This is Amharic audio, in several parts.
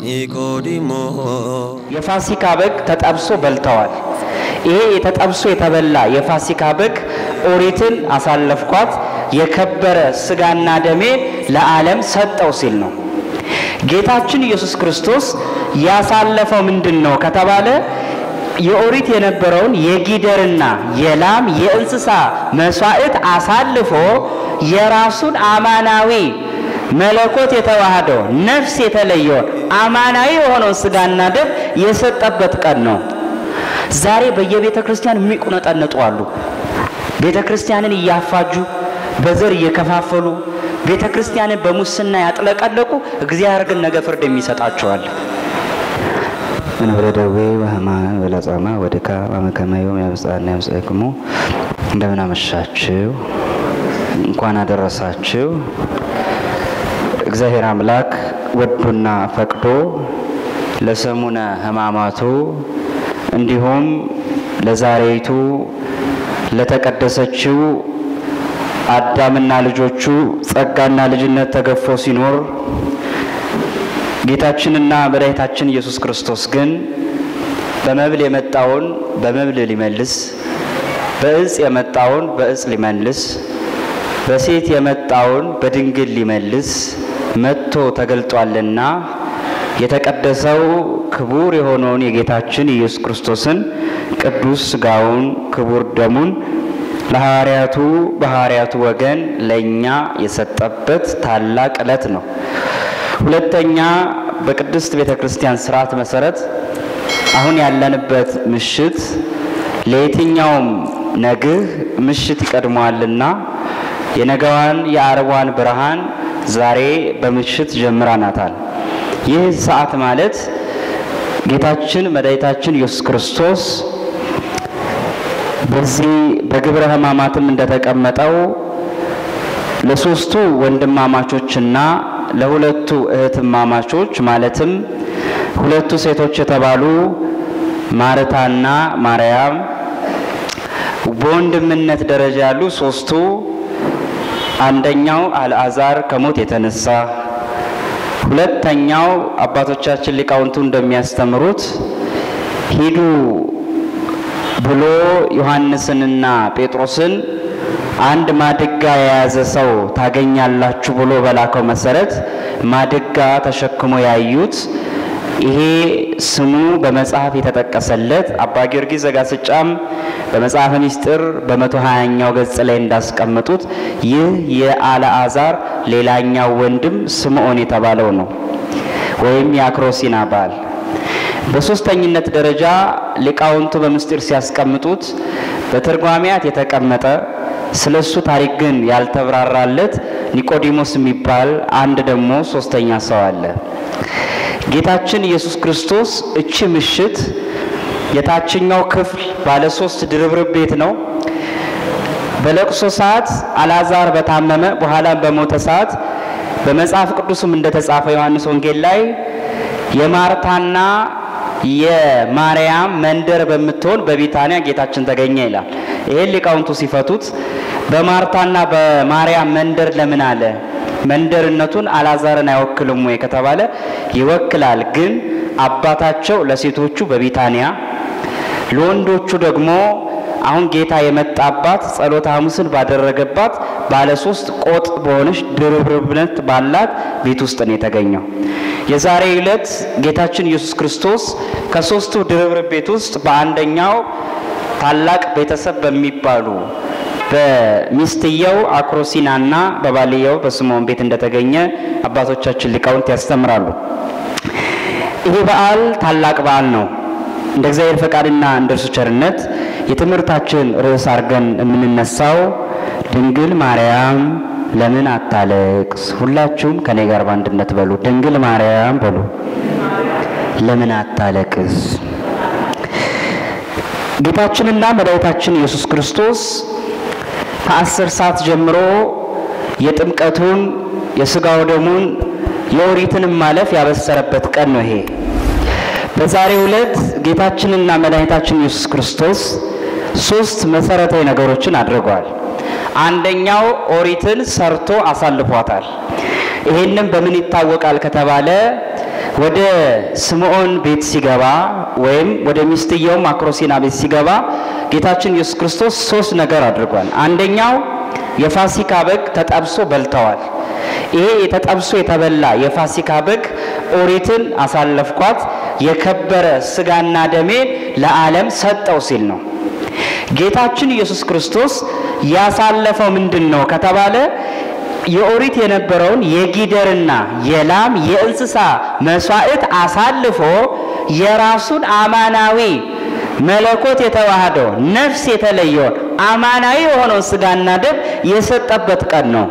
ኒቆዲሞስ የፋሲካ በግ ተጠብሶ በልተዋል። ይሄ የተጠብሶ የተበላ የፋሲካ በግ ኦሪትን አሳለፍኳት የከበረ ስጋና ደሜ ለዓለም ሰጠው ሲል ነው። ጌታችን ኢየሱስ ክርስቶስ ያሳለፈው ምንድን ነው ከተባለ የኦሪት የነበረውን የጊደርና የላም የእንስሳ መስዋዕት አሳልፎ የራሱን አማናዊ መለኮት የተዋህደው ነፍስ የተለየውን አማናዊ የሆነውን ስጋና ደም የሰጠበት ቀን ነው። ዛሬ በየቤተ ክርስቲያን የሚቁነጠነጡ አሉ። ቤተ ክርስቲያንን እያፋጁ በዘር እየከፋፈሉ ቤተ ክርስቲያንን በሙስና ያጥለቀለቁ፣ እግዚአብሔር ግን ነገ ፍርድ የሚሰጣቸዋል። መንበረ ደዌ ወሕማም ወለጻማ ወድካም አመከመዮም ያብጽሐና ያብጽሕክሙ። እንደምን አመሻችሁ፣ እንኳን አደረሳችሁ። እግዚአብሔር አምላክ ወዶና ፈቅዶ ለሰሙነ ሕማማቱ እንዲሁም ለዛሬይቱ ለተቀደሰችው አዳምና ልጆቹ ጸጋና ልጅነት ተገፎ ሲኖር ጌታችንና መድኃኒታችን ኢየሱስ ክርስቶስ ግን በመብል የመጣውን በመብል ሊመልስ፣ በእጽ የመጣውን በእጽ ሊመልስ፣ በሴት የመጣውን በድንግል ሊመልስ መጥቶ ተገልጧልና የተቀደሰው ክቡር የሆነውን የጌታችን ኢየሱስ ክርስቶስን ቅዱስ ሥጋውን ክቡር ደሙን ለሐዋርያቱ በሐዋርያቱ ወገን ለእኛ የሰጠበት ታላቅ ዕለት ነው። ሁለተኛ በቅድስት ቤተ ክርስቲያን ስርዓት መሰረት አሁን ያለንበት ምሽት ለየትኛውም ነግህ ምሽት ይቀድመዋልና የነገዋን የአርቧን ብርሃን ዛሬ በምሽት ጀምራናታል። ይህ ሰዓት ማለት ጌታችን መድኃኒታችን ኢየሱስ ክርስቶስ በዚህ በግብረ ሕማማትም እንደተቀመጠው ለሶስቱ ወንድማማቾችና ለሁለቱ እህትማማቾች ማለትም ሁለቱ ሴቶች የተባሉ ማርታና ማርያም በወንድምነት ደረጃ ያሉ ሶስቱ አንደኛው አልዓዛር ከሞት የተነሳ ሁለተኛው አባቶቻችን ሊቃውንቱ እንደሚያስተምሩት ሂዱ ብሎ ዮሐንስንና ጴጥሮስን አንድ ማድጋ የያዘ ሰው ታገኛላችሁ ብሎ በላከው መሰረት ማድጋ ተሸክሞ ያዩት ይሄ ስሙ በመጽሐፍ የተጠቀሰለት አባ ጊዮርጊስ ዘጋስጫም በመጽሐፈ ምስጢር በመቶ ሀያኛው ገጽ ላይ እንዳስቀመጡት ይህ የአልዓዛር ሌላኛው ወንድም ስምዖን የተባለው ነው፣ ወይም የአክሮሲና ባል። በሶስተኝነት ደረጃ ሊቃውንቱ በምስጢር ሲያስቀምጡት በትርጓሜያት የተቀመጠ ስለ እሱ ታሪክ ግን ያልተብራራለት ኒቆዲሞስ የሚባል አንድ ደግሞ ሶስተኛ ሰው አለ። ጌታችን ኢየሱስ ክርስቶስ እቺ ምሽት የታችኛው ክፍል ባለ ሶስት ድርብርብ ቤት ነው። በለቅሶ ሰዓት አልዓዛር በታመመ በኋላም በሞተ ሰዓት በመጽሐፍ ቅዱስም እንደተጻፈ ዮሐንስ ወንጌል ላይ የማርታና የማርያም መንደር በምትሆን በቢታንያ ጌታችን ተገኘ ይላል። ይሄን ሊቃውንቱ ሲፈቱት በማርታና በማርያም መንደር ለምን አለ? መንደርነቱን አልዓዛርን አይወክልም ወይ ከተባለ ይወክላል። ግን አባታቸው ለሴቶቹ በቢታንያ ለወንዶቹ ደግሞ አሁን ጌታ የመጣባት ጸሎተ ሐሙስን ባደረገባት ባለ ሶስት ቆጥ በሆነች ድርብርብነት ባላት ቤት ውስጥ ነው የተገኘው። የዛሬ ዕለት ጌታችን ኢየሱስ ክርስቶስ ከሶስቱ ድርብርብ ቤት ውስጥ በአንደኛው ታላቅ ቤተሰብ በሚባሉ በሚስትየው አክሮሲናና በባልየው በስምዖን ቤት እንደተገኘ አባቶቻችን ሊቃውንት ያስተምራሉ። ይህ በዓል ታላቅ በዓል ነው። እንደ እግዚአብሔር ፈቃድና እንደ እርሱ ቸርነት የትምህርታችን ርዕስ አድርገን የምንነሳው ድንግል ማርያም ለምን አታለቅስ? ሁላችሁም ከኔ ጋር በአንድነት በሉ። ድንግል ማርያም በሉ። ለምን አታለቅስ? ጌታችንና መድኃኒታችን ኢየሱስ ክርስቶስ ከአስር ሰዓት ጀምሮ የጥምቀቱን የስጋው ደሙን የኦሪትንም ማለፍ ያበሰረበት ቀን ነው ይሄ። በዛሬው ዕለት ጌታችንና መድኃኒታችን ኢየሱስ ክርስቶስ ሶስት መሰረታዊ ነገሮችን አድርጓል። አንደኛው ኦሪትን ሰርቶ አሳልፏታል። ይሄንም በምን ይታወቃል ከተባለ ወደ ስምዖን ቤት ሲገባ ወይም ወደ ሚስትየው ማክሮሲና ቤት ሲገባ ጌታችን ኢየሱስ ክርስቶስ ሶስት ነገር አድርጓል። አንደኛው የፋሲካ በግ ተጠብሶ በልተዋል። ይሄ የተጠብሶ የተበላ የፋሲካ በግ ኦሪትን አሳለፍኳት የከበረ ስጋና ደሜ ለዓለም ሰጠው ሲል ነው። ጌታችን ኢየሱስ ክርስቶስ ያሳለፈው ምንድን ነው ከተባለ የኦሪት የነበረውን የጊደርና የላም የእንስሳ መስዋዕት አሳልፎ የራሱን አማናዊ መለኮት የተዋህደው ነፍስ የተለየውን አማናዊ የሆነውን ስጋና ደም የሰጠበት ቀን ነው።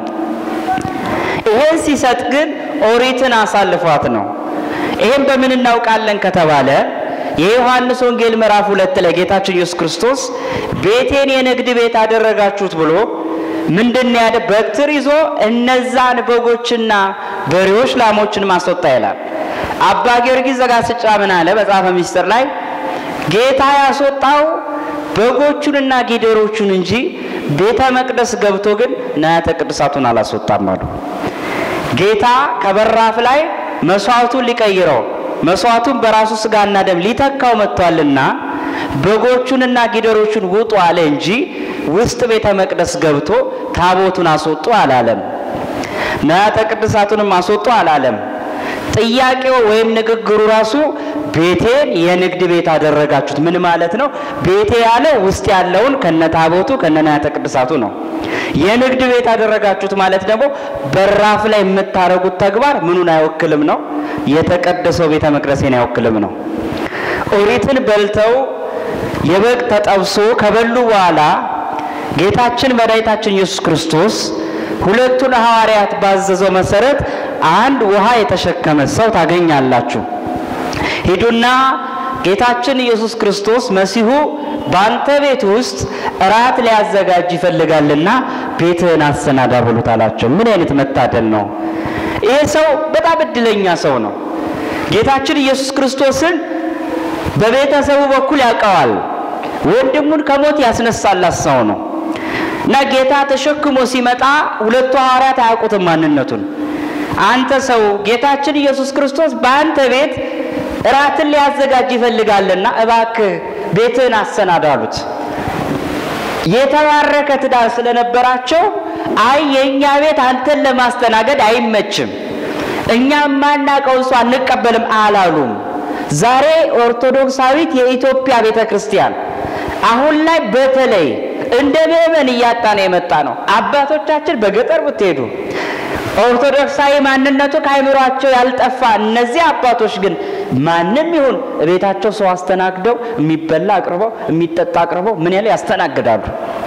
ይሄን ሲሰጥ ግን ኦሪትን አሳልፏት ነው። ይሄን በምን እናውቃለን ከተባለ የዮሐንስ ወንጌል ምዕራፍ ሁለት ላይ ጌታችን ኢየሱስ ክርስቶስ ቤቴን የንግድ ቤት አደረጋችሁት ብሎ ምንድን ያደ በትር ይዞ እነዛን በጎችና በሬዎች ላሞችን ማስወጣ ይላል። አባ ጊዮርጊስ ዘጋስጫ ምን አለ? መጽሐፈ ምስጢር ላይ ጌታ ያስወጣው በጎቹንና ጊደሮቹን እንጂ ቤተ መቅደስ ገብቶ ግን ንዋያተ ቅድሳቱን አላስወጣም አሉ። ጌታ ከበራፍ ላይ መስዋዕቱን ሊቀይረው መስዋዕቱን በራሱ ስጋና ደም ሊተካው መጥቷልና በጎቹንና ጊደሮቹን ውጡ አለ እንጂ ውስጥ ቤተ መቅደስ ገብቶ ታቦቱን አስወጡ አላለም። ንዋያተ ቅድሳቱንም አስወጡ አላለም። ጥያቄው ወይም ንግግሩ ራሱ ቤቴን የንግድ ቤት አደረጋችሁት ምን ማለት ነው? ቤቴ ያለ ውስጥ ያለውን ከነታቦቱ ከነንዋያተ ቅድሳቱ ነው። የንግድ ቤት አደረጋችሁት ማለት ደግሞ በራፍ ላይ የምታደርጉት ተግባር ምኑን አይወክልም ነው? የተቀደሰው ቤተ መቅደሴን አይወክልም ነው። ኦሪትን በልተው የበግ ተጠብሶ ከበሉ በኋላ ጌታችን መድኃኒታችን ኢየሱስ ክርስቶስ ሁለቱን ሐዋርያት ባዘዘው መሰረት አንድ ውሃ የተሸከመ ሰው ታገኛላችሁ። ሂዱና ጌታችን ኢየሱስ ክርስቶስ መሲሁ በአንተ ቤት ውስጥ እራት ሊያዘጋጅ ይፈልጋልና ቤትህን አሰናዳ ብሉት አላቸው። ምን አይነት መታደል ነው! ይሄ ሰው በጣም እድለኛ ሰው ነው። ጌታችን ኢየሱስ ክርስቶስን በቤተሰቡ በኩል ያውቀዋል። ወንድሙን ከሞት ያስነሳላት ሰው ነው እና ጌታ ተሸክሞ ሲመጣ ሁለቱ ሐዋርያት አያውቁትም ማንነቱን። አንተ ሰው ጌታችን ኢየሱስ ክርስቶስ በአንተ ቤት እራትን ሊያዘጋጅ ይፈልጋልና እባክህ ቤትህን አሰናዳ አሉት። የተባረከ ትዳር ስለነበራቸው አይ የእኛ ቤት አንተን ለማስተናገድ አይመችም፣ እኛ የማናውቀውን ሰው አንቀበልም አላሉም። ዛሬ ኦርቶዶክሳዊት የኢትዮጵያ ቤተ ክርስቲያን አሁን ላይ በተለይ እንደ ምእመን እያጣ ነው የመጣ ነው። አባቶቻችን በገጠር ብትሄዱ ኦርቶዶክሳዊ ማንነቱ ከአይምሯቸው ያልጠፋ እነዚህ አባቶች ግን ማንም ይሁን ቤታቸው ሰው አስተናግደው የሚበላ አቅርበው የሚጠጣ አቅርበው ምን ያለ ያስተናግዳሉ።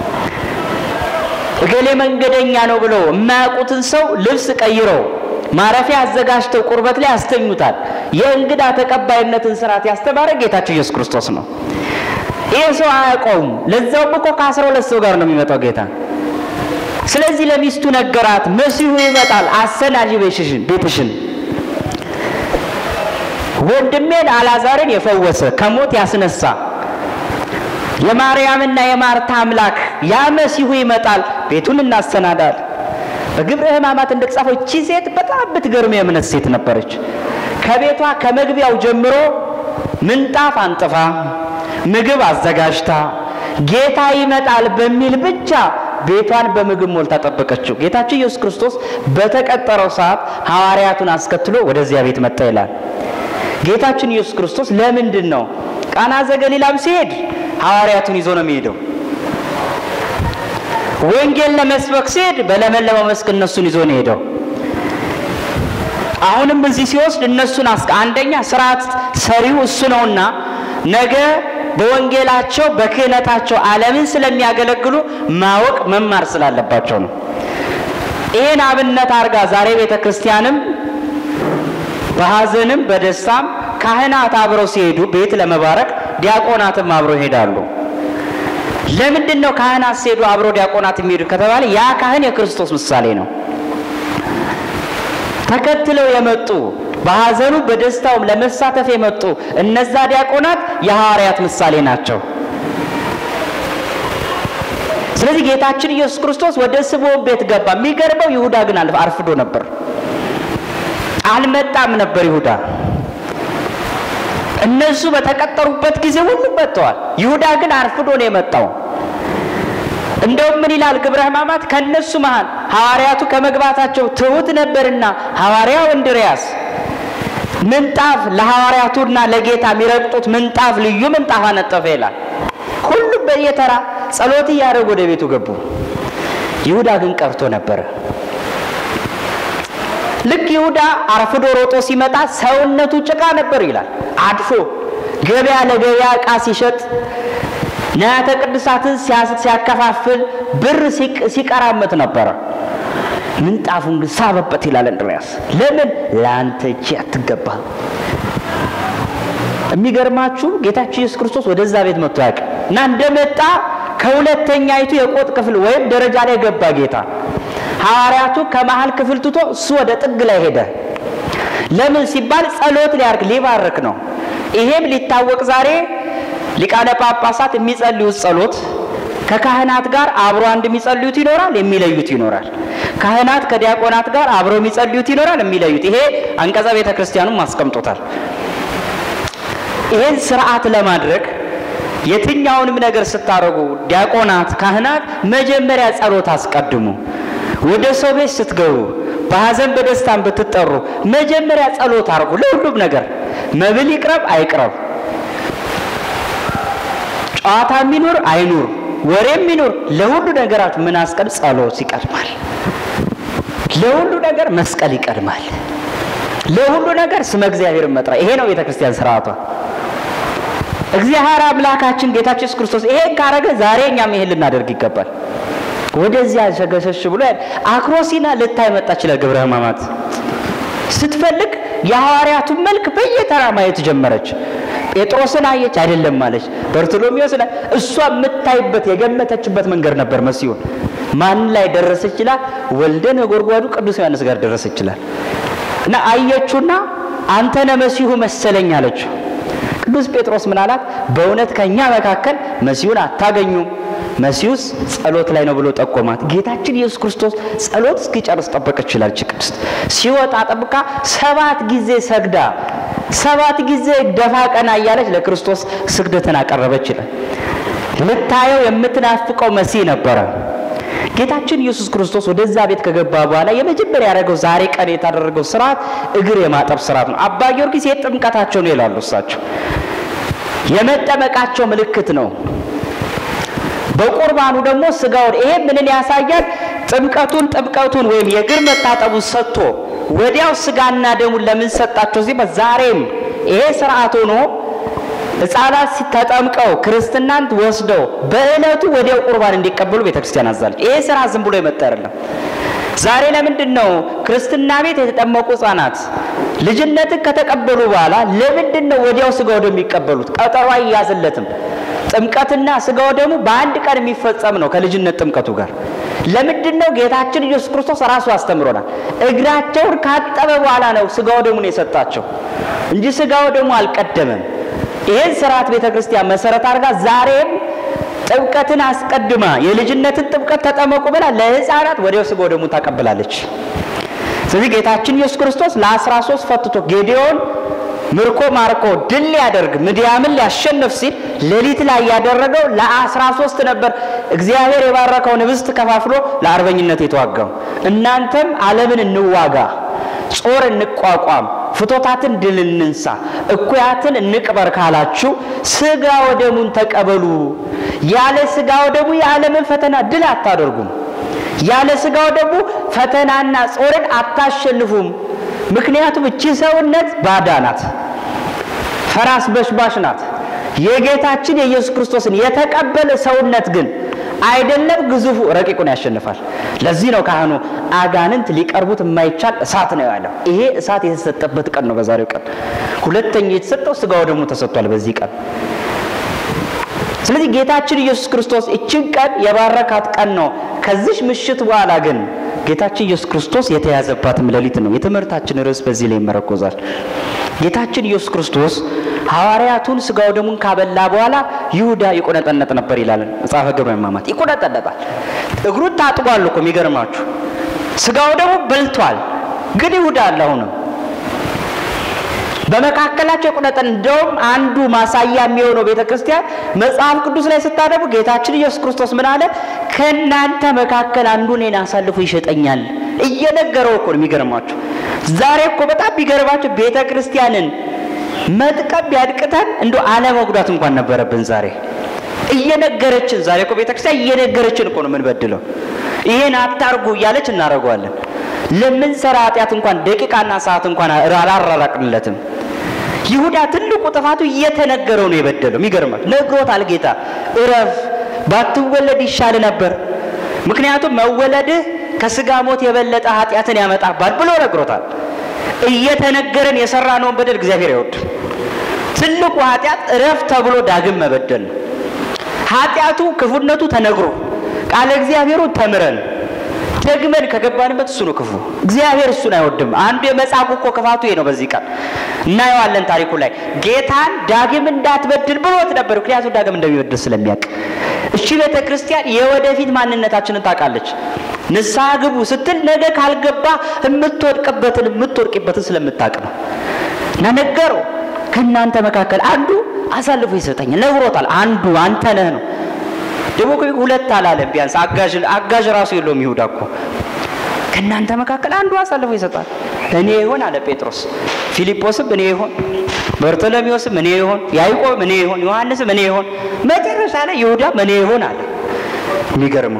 እገሌ መንገደኛ ነው ብለው የማያውቁትን ሰው ልብስ ቀይረው ማረፊያ አዘጋጅተው ቁርበት ላይ ያስተኙታል። የእንግዳ ተቀባይነትን ስርዓት ያስተማረ ጌታቸው ኢየሱስ ክርስቶስ ነው። ይህ ሰው አያውቀውም። ለዛውም እኮ ከአስራ ሁለት ሰው ጋር ነው የሚመጣው ጌታ። ስለዚህ ለሚስቱ ነገራት፣ መሲሁ ይመጣል፣ አሰናጂ ቤትሽን ቤትሽን ወንድሜን አላዛርን የፈወሰ ከሞት ያስነሳ የማርያምና የማርታ አምላክ ያ መሲሁ ይመጣል፣ ቤቱን እናሰናዳል። በግብረ ሕማማት እንደተጻፈው እቺ ሴት በጣም ብትገርም የእምነት ሴት ነበረች። ከቤቷ ከመግቢያው ጀምሮ ምንጣፍ አንጥፋ ምግብ አዘጋጅታ ጌታ ይመጣል በሚል ብቻ ቤቷን በምግብ ሞልታ ጠበቀችው። ጌታችን ኢየሱስ ክርስቶስ በተቀጠረው ሰዓት ሐዋርያቱን አስከትሎ ወደዚያ ቤት መጣ ይላል። ጌታችን ኢየሱስ ክርስቶስ ለምንድን ነው ቃና ዘገሊላም ሲሄድ ሐዋርያቱን ይዞ ነው የሚሄደው። ወንጌል ለመስበክ ሲሄድ በለመለመው መስክ እነሱን ይዞ ነው ሄደው። አሁንም እዚህ ሲወስድ እነሱን አስቀ አንደኛ ስርዓት ሰሪው እሱ ነውና ነገ በወንጌላቸው በክህነታቸው ዓለምን ስለሚያገለግሉ ማወቅ መማር ስላለባቸው ነው። ይህን አብነት አድርጋ ዛሬ ቤተ ክርስቲያንም በሐዘንም በደስታም ካህናት አብረው ሲሄዱ ቤት ለመባረክ ዲያቆናትም አብረው ይሄዳሉ። ለምንድን ነው ካህናት ሲሄዱ አብረው ዲያቆናት የሚሄዱ ከተባለ ያ ካህን የክርስቶስ ምሳሌ ነው። ተከትለው የመጡ በሐዘኑ በደስታውም ለመሳተፍ የመጡ እነዛ ዲያቆናት የሐዋርያት ምሳሌ ናቸው። ስለዚህ ጌታችን ኢየሱስ ክርስቶስ ወደ ስምዖን ቤት ገባ። የሚገርመው ይሁዳ ግን አርፍዶ ነበር፣ አልመጣም ነበር ይሁዳ። እነሱ በተቀጠሩበት ጊዜ ሁሉም መጥተዋል። ይሁዳ ግን አርፍዶ ነው የመጣው። እንደውም ምን ይላል ግብረ ሕማማት? ከእነሱ መሃል ሐዋርያቱ ከመግባታቸው ትሑት ነበርና ሐዋርያው እንድርያስ ምንጣፍ ለሐዋርያቱና ለጌታ የሚረግጡት ምንጣፍ ልዩ ምንጣፍ አነጠፈ ይላል። ሁሉም በየተራ ጸሎት እያደረጉ ወደ ቤቱ ገቡ። ይሁዳ ግን ቀርቶ ነበረ። ልክ ይሁዳ አርፍዶ ሮጦ ሲመጣ ሰውነቱ ጭቃ ነበር ይላል። አድፎ ገበያ ለገበያ ዕቃ ሲሸጥ ንዋያተ ቅድሳትን ሲያከፋፍል ብር ሲቀራመት ነበረ። ምንጣፉን ግን ሳበበት ይላል እንድርያስ። ለምን ለአንተ እጅ አትገባ። የሚገርማችሁ ጌታችን ኢየሱስ ክርስቶስ ወደዛ ቤት መጥቶ ያውቅ እና እንደመጣ ከሁለተኛይቱ የቆጥ ክፍል ወይም ደረጃ ላይ ገባ ጌታ። ሐዋርያቱ ከመሀል ክፍል ትቶ እሱ ወደ ጥግ ላይ ሄደ። ለምን ሲባል ጸሎት ሊያርግ ሊባርክ ነው። ይሄም ሊታወቅ ዛሬ ሊቃነ ጳጳሳት የሚጸልዩት ጸሎት ከካህናት ጋር አብሮ አንድ የሚጸልዩት ይኖራል፣ የሚለዩት ይኖራል። ካህናት ከዲያቆናት ጋር አብረው የሚጸልዩት ይኖራል፣ የሚለዩት። ይሄ አንቀጸ ቤተ ክርስቲያኑም አስቀምጦታል። ይሄን ስርዓት ለማድረግ የትኛውንም ነገር ስታደርጉ ዲያቆናት፣ ካህናት መጀመሪያ ጸሎት አስቀድሙ። ወደ ሰው ቤት ስትገቡ በሐዘን በደስታን ብትጠሩ መጀመሪያ ጸሎት አድርጉ። ለሁሉም ነገር መብል ይቅረብ አይቅረብ፣ ጨዋታ የሚኖር አይኑር፣ ወሬ የሚኖር ለሁሉ ነገራችሁ ምን አስቀድ ጸሎት ይቀድማል። ለሁሉ ነገር መስቀል ይቀድማል። ለሁሉ ነገር ስመ እግዚአብሔርን መጥራ። ይሄ ነው ቤተ ክርስቲያን ስርዓቷ። እግዚአብሔር አምላካችን ጌታችን ኢየሱስ ክርስቶስ ይሄን ካረገ ዛሬ እኛም ይሄን ልናደርግ ይገባል። ወደዚያ ሸገሸሽ ብሎ አክሮሲና ልታይ መጣች ለግብረ ሕማማት ስትፈልግ የሐዋርያቱን መልክ በየተራ ማየት ጀመረች። ጴጥሮስን አየች፣ አይደለም አለች። በርቶሎሜዎስን እሷ የምታይበት የገመተችበት መንገድ ነበር መሲሁን። ማን ላይ ደረሰች ይችላል? ወልደ ነጎድጓዱ ቅዱስ ዮሐንስ ጋር ደረሰች ይችላል። እና አየችውና አንተ ነህ መሲሁ መሰለኝ አለችው። ቅዱስ ጴጥሮስ ምን አላት? በእውነት ከእኛ መካከል መሲሁን አታገኙም መሲሁስ ጸሎት ላይ ነው ብሎ ጠቆማት። ጌታችን ኢየሱስ ክርስቶስ ጸሎት እስኪጨርስ ጠበቀች ይላል ቅድስት። ሲወጣ ጠብቃ ሰባት ጊዜ ሰግዳ ሰባት ጊዜ ደፋ ቀና እያለች ለክርስቶስ ስግደትን አቀረበች ይላል። ልታየው የምትናፍቀው መሲህ ነበረ። ጌታችን ኢየሱስ ክርስቶስ ወደዛ ቤት ከገባ በኋላ የመጀመሪያ ያደረገው ዛሬ ቀን የታደረገው ስርዓት እግር የማጠብ ስርዓት ነው። አባ ጊዮርጊስ የጥምቀታቸው ነው ይላሉ እሳቸው። የመጠመቃቸው ምልክት ነው። በቁርባኑ ደግሞ ስጋውን ይሄ ምንን ያሳያል? ጥምቀቱን ጥምቀቱን ወይም የእግር መታጠቡን ሰጥቶ ወዲያው ስጋና ደሙን ለምን ሰጣቸው? እዚህ ዛሬም ይሄ ስርዓት ሆኖ ሕፃናት ተጠምቀው ክርስትናን ወስደው በዕለቱ ወዲያው ቁርባን እንዲቀበሉ ቤተክርስቲያን አዛለች። ይሄ ስራ ዝም ብሎ የመጣ አይደለም። ዛሬ ለምንድን ነው ክርስትና ቤት የተጠመቁ ሕፃናት ልጅነትን ከተቀበሉ በኋላ ለምንድን ነው ወዲያው ስጋው ደሙ የሚቀበሉት? ቀጠሮ አይያዝለትም። ጥምቀትና ስጋው ደሙ በአንድ ቀን የሚፈጸም ነው ከልጅነት ጥምቀቱ ጋር። ለምንድን ነው ጌታችን ኢየሱስ ክርስቶስ ራሱ አስተምሮናል። እግራቸውን ካጠበ በኋላ ነው ስጋው ደሙን የሰጣቸው እንጂ ስጋው ደሙ አልቀደመም። ይህን ስርዓት ቤተ ክርስቲያን መሰረት አድርጋ ዛሬም ጥምቀትን አስቀድማ የልጅነትን ጥምቀት ተጠመቁ ብላ ለሕፃናት ወዲያው ስጋው ደሙን ታቀብላለች። ስለዚህ ጌታችን ኢየሱስ ክርስቶስ ለአስራ ሶስት ፈትቶ ጌዴዎን ምርኮ ማርኮ ድል ሊያደርግ ምድያምን ሊያሸንፍ ሲል ሌሊት ላይ ያደረገው ለአስራ ሶስት ነበር። እግዚአብሔር የባረከውን ህብስት ከፋፍሎ ለአርበኝነት የተዋጋው እናንተም ዓለምን እንዋጋ፣ ጾር እንቋቋም፣ ፍቶታትን ድል እንንሳ፣ እኩያትን እንቅበር ካላችሁ ስጋ ወደሙን ተቀበሉ። ያለ ስጋ ወደሙ የዓለምን ፈተና ድል አታደርጉም። ያለ ስጋ ወደሙ ፈተናና ጾርን አታሸንፉም። ምክንያቱም እቺ ሰውነት ባዳ ናት፣ ፈራስ በሽባሽ ናት። የጌታችን የኢየሱስ ክርስቶስን የተቀበለ ሰውነት ግን አይደለም ግዙፉ ረቂቁን ያሸንፋል። ለዚህ ነው ካህኑ አጋንንት ሊቀርቡት የማይቻል እሳት ነው ያለው። ይሄ እሳት የተሰጠበት ቀን ነው በዛሬው ቀን። ሁለተኛ የተሰጠው ስጋው ደግሞ ተሰጥቷል በዚህ ቀን። ስለዚህ ጌታችን ኢየሱስ ክርስቶስ እችን ቀን የባረካት ቀን ነው። ከዚሽ ምሽት በኋላ ግን ጌታችን ኢየሱስ ክርስቶስ የተያዘባትም ሌሊት ነው። የትምህርታችን ርዕስ በዚህ ላይ ይመረኮዛል። ጌታችን ኢየሱስ ክርስቶስ ሐዋርያቱን ስጋው ደሙን ካበላ በኋላ ይሁዳ ይቆነጠነጥ ነበር ይላል መጽሐፈ ግብረ ሕማማት። ይቆነጠነጣል። እግሩን ታጥቧል እኮ የሚገርማችሁ፣ ስጋው ደሙ በልቷል። ግን ይሁዳ አለ አሁንም በመካከላቸው ቁነጠን እንደውም አንዱ ማሳያ የሚሆነው ቤተ ክርስቲያን መጽሐፍ ቅዱስ ላይ ስታደቡ ጌታችን ኢየሱስ ክርስቶስ ምን አለ? ከእናንተ መካከል አንዱ እኔን አሳልፎ ይሸጠኛል እየነገረው እኮ ነው። የሚገርማችሁ ዛሬ እኮ በጣም የሚገርማችሁ ቤተ ክርስቲያንን መጥቀም ቢያድቅተን እንደ አለመጉዳት እንኳን ነበረብን። ዛሬ እየነገረችን ዛሬ እኮ ቤተ ክርስቲያን እየነገረችን እኮ ነው የምንበድለው። ይሄን አታርጉ እያለች እናደርገዋለን። ለምንሰራ ኃጢአት እንኳን ደቂቃና ሰዓት እንኳን አላራራቅንለትም። ይሁዳ ትልቁ ጥፋቱ እየተነገረው ነው የበደለው። የሚገርማል ነግሮታል ጌታ እረፍ፣ ባትወለድ ይሻል ነበር፣ ምክንያቱም መወለድህ ከስጋ ሞት የበለጠ ኃጢአትን ያመጣባል ብሎ ነግሮታል። እየተነገረን የሰራነውን በደል እግዚአብሔር አይወድም። ትልቁ ኃጢአት እረፍ ተብሎ ዳግም መበደል ነው። ኃጢአቱ ክፉነቱ ተነግሮ ቃለ እግዚአብሔሩ ተምረን ደግመን ከገባንበት እሱ ነው ክፉ። እግዚአብሔር እሱን አይወድም። አንዱ የመጻጉዕ እኮ ክፋቱ ይሄ ነው። በዚህ ቃል እናየዋለን ታሪኩ ላይ ጌታን ዳግም እንዳትበድል ብሎት ነበር። ምክንያቱም ዳግም እንደሚበድል ስለሚያውቅ። እሺ ቤተ ክርስቲያን የወደፊት ማንነታችንን ታውቃለች። ንስሐ ግቡ ስትል ነገ ካልገባ የምትወድቅበትን የምትወድቅበትን ስለምታውቅ ነው። እና ነገረው ከእናንተ መካከል አንዱ አሳልፎ ይሰጠኛል ነግሮታል። አንዱ አንተ ነህ ነው ደግሞ ሁለት አላለም። ቢያንስ አጋዥ አጋዥ ራሱ የለውም ይሁዳ እኮ ከእናንተ መካከል አንዱ አሳልፎ ይሰጣል። እኔ ይሆን አለ ጴጥሮስ። ፊልጶስም እኔ ይሆን፣ በርቶሎሜዎስም እኔ ይሆን፣ ያዕቆብም እኔ ይሆን፣ ዮሐንስም እኔ ይሆን፣ መጨረሻ ላይ ይሁዳም እኔ ይሆን አለ። የሚገርመው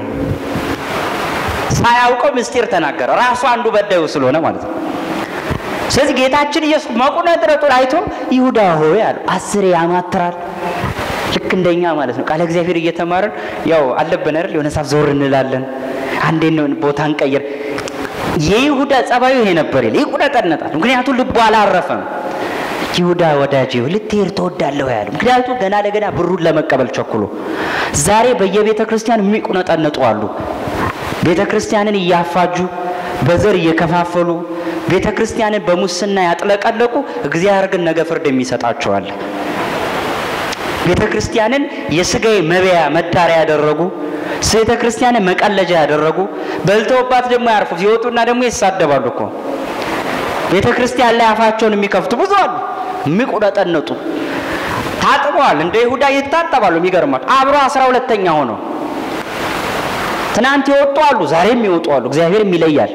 ሳያውቀው ምስጢር ተናገረ። ራሱ አንዱ በዳዩ ስለሆነ ማለት ነው። ስለዚህ ጌታችን ኢየሱስ መቁነጥረጡን አይቶ ይሁዳ ሆይ አለ። አስሬ ያማትራል ልክ እንደኛ ማለት ነው። ቃለ እግዚአብሔር እየተማርን ያው አለብን አይደል? የሆነ ሰዓት ዞር እንላለን። አንዴ ነው ቦታ እንቀይር። የይሁዳ ጸባዩ ይሄ ነበር ይል ይቁነጠነጣል። ምክንያቱም ልቡ አላረፈም። ይሁዳ ወዳጄ ልትሄድ ትወዳለህ ያለ ምክንያቱም ገና ለገና ብሩን ለመቀበል ቸኩሎ። ዛሬ በየቤተ ክርስቲያን የሚቁነጠነጡ አሉ። ቤተ ክርስቲያንን እያፋጁ በዘር እየከፋፈሉ ቤተ ክርስቲያንን በሙስና ያጥለቀለቁ፣ እግዚአብሔር ግን ነገ ፍርድ የሚሰጣቸዋል። ቤተ ክርስቲያንን የስጋዬ መበያ መዳሪያ ያደረጉ ቤተ ክርስቲያንን መቀለጃ ያደረጉ በልተውባት ደግሞ ያርፉ ሲወጡና ደግሞ ይሳደባሉ እኮ ቤተ ክርስቲያን ላይ አፋቸውን የሚከፍቱ ብዙ አሉ። የሚቁነጠነጡ ታጥበዋል። እንደ ይሁዳ ይታጠባሉ። የሚገርማል አብሮ አስራ ሁለተኛ ሆነው ትናንት የወጡ አሉ፣ ዛሬም ይወጡ አሉ። እግዚአብሔርም ይለያል።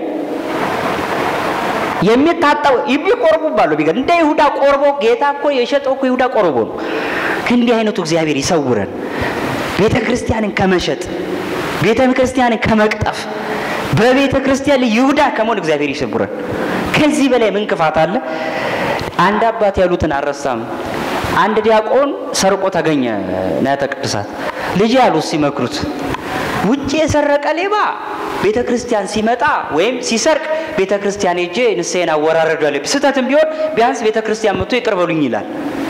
የሚታጠቡ የሚቆርቡ አሉ። ቢገር እንደ ይሁዳ ቆርቦ ጌታ እኮ የሸጠው እኮ ይሁዳ ቆርቦ ነው። ከእንዲህ አይነቱ እግዚአብሔር ይሰውረን። ቤተ ክርስቲያንን ከመሸጥ ቤተ ክርስቲያንን ከመቅጠፍ በቤተ ክርስቲያን ላይ ይሁዳ ከመሆን እግዚአብሔር ይሰውረን። ከዚህ በላይ ምን ክፋት አለ? አንድ አባት ያሉትን አልረሳም። አንድ ዲያቆን ሰርቆ ተገኘ ንዋየ ቅድሳት። ልጅ ያሉት ሲመክሩት ውጭ የሰረቀ ሌባ ቤተ ክርስቲያን ሲመጣ ወይም ሲሰርቅ ቤተ ክርስቲያን ሄጄ ንስሐዬን አወራረዷል። ስህተትም ቢሆን ቢያንስ ቤተ ክርስቲያን መጥቶ ይቅር በሉኝ ይላል።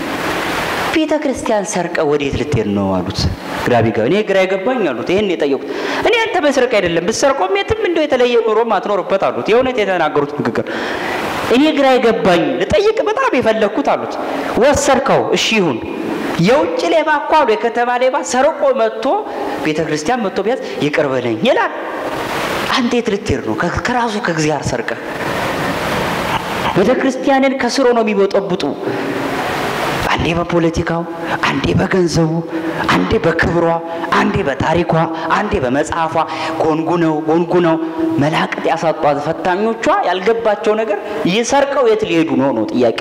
ቤተ ክርስቲያን ሰርቀ ወዴት ልትሄድ ነው አሉት። ግራ ቢገባ እኔ ግራ የገባኝ አሉት። ይህን የጠየቁት እኔ አንተ በስርቅ አይደለም ብትሰርቆም የትም እንደው የተለየ ኑሮም አትኖርበት አሉት። የእውነት የተናገሩት ንግግር እኔ ግራ የገባኝ ልጠይቅ በጣም የፈለግኩት አሉት። ወሰድከው፣ እሺ ይሁን። የውጭ ሌባ እኮ አሉ የከተማ ሌባ ሰርቆ መጥቶ ቤተ ክርስቲያን መጥቶ ቢያዝ ይቅር በለኝ ይላል። አንተ የት ልትሄድ ነው? ከራሱ ከእግዚአብሔር ሰርቀ ቤተ ክርስቲያንን ከስሮ ነው የሚበጠብጡ አንዴ በፖለቲካው፣ አንዴ በገንዘቡ፣ አንዴ በክብሯ፣ አንዴ በታሪኳ፣ አንዴ በመጽሐፏ ጎንጉነው ጎንጉነው መላቅጥ ያሳጧት ፈታኞቿ ያልገባቸው ነገር እየሰርቀው የት ሊሄዱ ነው ነው ጥያቄ።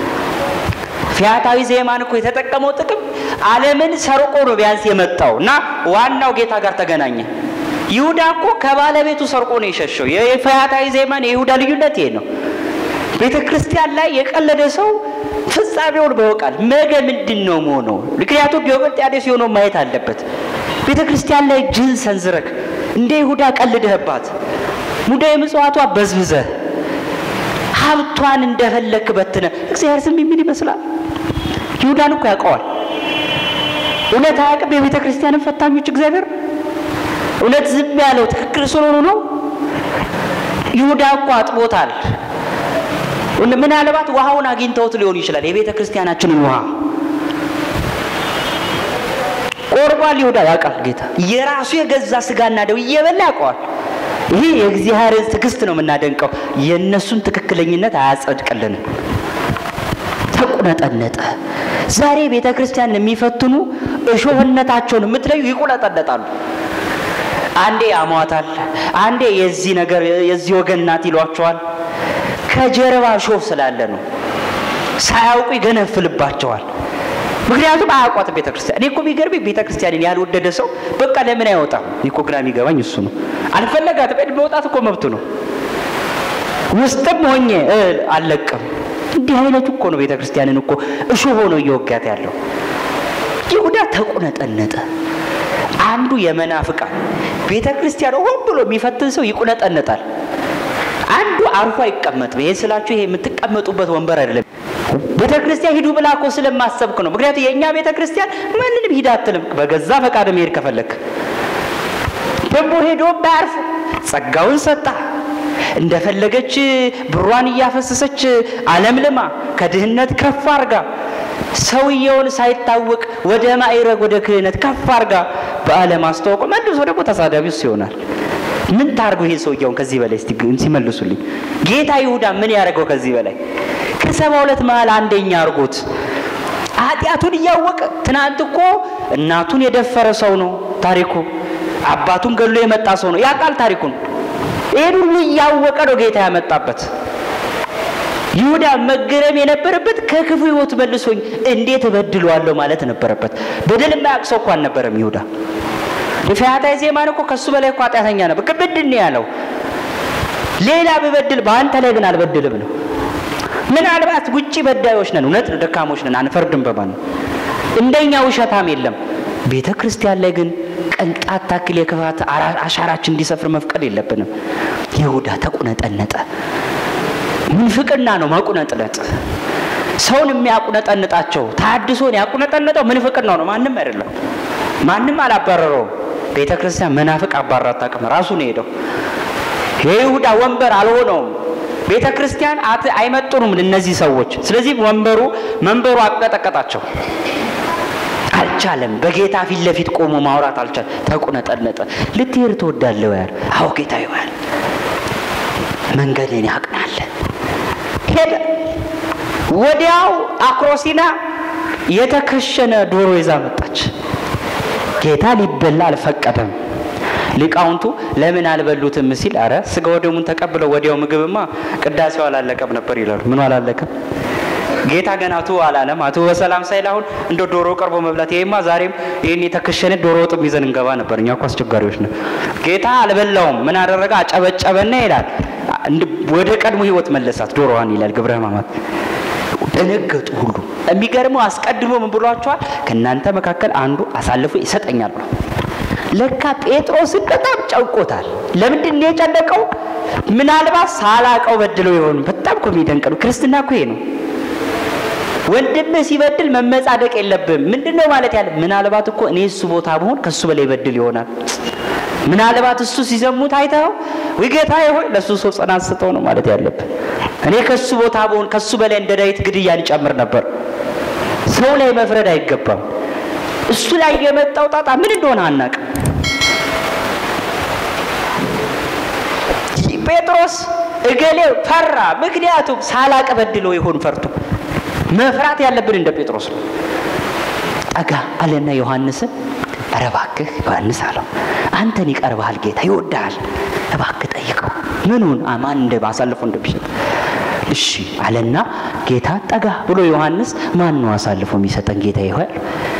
ፊያታዊ ዜማን እኮ የተጠቀመው ጥቅም ዓለምን ሰርቆ ነው ቢያንስ የመጣው እና ዋናው ጌታ ጋር ተገናኘ። ይሁዳ እኮ ከባለቤቱ ሰርቆ ነው የሸሸው። የፈያታዊ ዜማን የይሁዳ ልዩነት ይሄ ነው። ቤተ ክርስቲያን ላይ የቀለደ ሰው ፍጻሜውን በወቃል ነገ ምንድን ነው መሆነው? ምክንያቱም ዲዮቅልጥያኖስ የሆነው ማየት አለበት። ቤተ ክርስቲያን ላይ ጅን ሰንዝረክ እንደ ይሁዳ ቀልደህባት ሙዳየ ምጽዋቷ በዝብዘህ ሀብቷን እንደፈለክ በትነ እግዚአብሔር ዝም የሚል ይመስላል። ይሁዳን እኮ ያውቀዋል። እውነት አያውቅም? የቤተ ክርስቲያንን ፈታኞች እግዚአብሔር እውነት ዝም ያለው ትክክል ስለሆኑ ነው። ይሁዳ እኮ አጥቦታል። ምናልባት ውሃውን አግኝተውት ሊሆን ይችላል። የቤተ ክርስቲያናችንን ውሃ ቆርቧል። ይሁዳ ያውቃል። ጌታ የራሱ የገዛ ስጋና ደው እየበላ ያውቀዋል። ይሄ የእግዚአብሔርን ትዕግስት ነው የምናደንቀው። የእነሱን ትክክለኝነት አያጸድቅልንም። ተቁነጠነጠ። ዛሬ ቤተ ክርስቲያን የሚፈትኑ እሾህነታቸውን የምትለዩ ይቁነጠነጣሉ። አንዴ ያሟታል፣ አንዴ የዚህ ነገር የዚህ ወገን ናት ይሏቸዋል። ከጀርባ እሾህ ስላለ ነው። ሳያውቁ ይገነፍልባቸዋል። ምክንያቱም አያውቋትም ቤተ ክርስቲያን። እኔ እኮ የሚገርመኝ ቤተ ክርስቲያንን ያልወደደ ሰው በቃ ለምን አይወጣም? እኔ እኮ ግራ የሚገባኝ እሱ ነው። አልፈለጋትም። መውጣት እኮ መብቱ ነው። ውስጥም ሆኜ አልለቅም። እንዲህ አይነቱ እኮ ነው ቤተ ክርስቲያንን እኮ እሾህ ሆኖ እየወጋት ያለው። ይሁዳ ተቁነጠነጠ። አንዱ የመናፍቃን ቤተ ክርስቲያን ሆን ብሎ የሚፈትን ሰው ይቁነጠነጣል። አንዱ አርፎ አይቀመጥም። ይሄ ስላችሁ ይሄ የምትቀመጡበት ወንበር አይደለም። ቤተ ክርስቲያን ሂዱ ብላ እኮ ስለማሰብክ ነው። ምክንያቱም የእኛ ቤተ ክርስቲያን ማንንም ሂድ አትልም። በገዛ ፈቃድ መሄድ ከፈለክ ደግሞ ሄዶ ባያርፍ ጸጋውን ሰጣ እንደፈለገች ብሯን እያፈሰሰች አለምልማ ከድህነት ከፍ አርጋ ሰውየውን ሳይታወቅ ወደ ማዕረግ ወደ ክህነት ከፍ አርጋ በዓለም አስተዋውቆ መልሶ ደግሞ ተሳዳቢ እሱ ይሆናል። ምን ታርገው ይሄ ሰውየውን ከዚህ በላይ እስቲ ሲመልሱልኝ፣ ጌታ ይሁዳ ምን ያደርገው ከዚህ በላይ ከሰባ ሁለት መሀል አንደኛ አርጎት ኃጢአቱን እያወቀ ትናንት እኮ እናቱን የደፈረ ሰው ነው ታሪኩ። አባቱን ገሎ የመጣ ሰው ነው ያውቃል ታሪኩን። ይህን ሁሉ እያወቀ ነው ጌታ ያመጣበት። ይሁዳ መገረም የነበረበት ከክፉ ሕይወት መልሶኝ እንዴት እበድለዋለሁ ማለት ነበረበት። በደል የማያውቅ ሰው እኮ አልነበረም ይሁዳ። የፈያታዊ ዜማን እኮ ከሱ በላይ እኮ ኃጢአተኛ ነበር። ግን ምንድን ነው ያለው? ሌላ ብበድል በአንተ ላይ ግን አልበድልም ነው። ምናልባት ውጭ በዳዮች ነን፣ እውነት ነው፣ ደካሞች ነን፣ አንፈርድም በማን እንደኛ ውሸታም የለም። ቤተ ክርስቲያን ላይ ግን ቅንጣት ታክል የክፋት አሻራችን እንዲሰፍር መፍቀድ የለብንም። ይሁዳ ተቁነጠነጠ። ምንፍቅና ነው መቁነጥነጥ። ሰውን የሚያቁነጠንጣቸው ታድሶን ያቁነጠነጠው ምንፍቅናው ነው፣ ማንም አይደለም። ማንም አላባረረውም። ቤተ ክርስቲያን መናፍቅ አባራ አታውቅም። ራሱ ነው ሄደው። የይሁዳ ወንበር አልሆነውም። ቤተ ክርስቲያን አይመጡንም እነዚህ ሰዎች። ስለዚህ ወንበሩ መንበሩ አቀጠቀጣቸው። አልቻለም። በጌታ ፊት ለፊት ቆሞ ማውራት አልቻለም። ተቁነጠነጠ። ልትሄድ ትወዳለህ ያል አዎ ጌታ ይዋል መንገድን ያቅናል። ሄደ። ወዲያው አክሮሲና የተከሸነ ዶሮ ይዛ መጣች። ጌታ ሊበላ አልፈቀደም። ሊቃውንቱ ለምን አልበሉትም ሲል አረ ስጋ ወደሙን ተቀብለው ወዲያው ምግብማ ቅዳሴው አላለቀም ነበር ይላሉ። ምኑ አላለቀም? ጌታ ገና አቱ አላለም። አቱ በሰላም ሳይል አሁን እንደ ዶሮ ቀርቦ መብላት ይሄማ ዛሬም ይህን የተከሸነ ዶሮ ወጥም ይዘን እንገባ ነበር። እኛ እኮ አስቸጋሪዎች ነው። ጌታ አልበላውም። ምን አደረገ? አጨበጨበና ይላል ወደ ቀድሞ ሕይወት መለሳት ዶሮዋን ይላል ግብረ ሕማማት። ደነገጡ ሁሉ። የሚገርመው አስቀድሞ ምን ብሏቸዋል? ከእናንተ መካከል አንዱ አሳልፎ ይሰጠኛል ብሎ ለካ ጴጥሮስን በጣም ጨንቆታል። ለምንድን ነው የጨነቀው? ምናልባት ሳላቀው በድለው ይሆኑ። በጣም እኮ የሚደንቅ ነው። ክርስትና እኮ ይሄ ነው። ወንድምህ ሲበድል መመጻደቅ የለብም። ምንድን ነው ማለት ያለ ምናልባት እኮ እኔ እሱ ቦታ ብሆን ከእሱ በላይ ይበድል ይሆናል። ምናልባት እሱ ሲዘሙት አይተኸው ወይ ጌታዬ ሆይ ለእሱ ሰው ጽናት ስጠው ነው ማለት ያለብን። እኔ ከእሱ ቦታ ብሆን ከእሱ በላይ እንደ ዳዊት ግድያን ይጨምር ነበር። ሰው ላይ መፍረድ አይገባም። እሱ ላይ የመጣው ጣጣ ምን እንደሆነ አናቅም። ጴጥሮስ እገሌ ፈራ። ምክንያቱም ሳላቅ በድለው ይሆን ፈርቶ መፍራት ያለብን እንደ ጴጥሮስ ነው። ጠጋ አለና ዮሐንስን ኧረ እባክህ ዮሐንስ አለው አንተን ይቀርብሃል፣ ጌታ ይወድሃል፣ እባክህ ጠይቀው ምኑን ማን እንደ አሳልፎ እንደሚሰጥ እሺ አለና ጌታ ጠጋ ብሎ ዮሐንስ ማን ነው አሳልፎ የሚሰጠን ጌታ ይሆል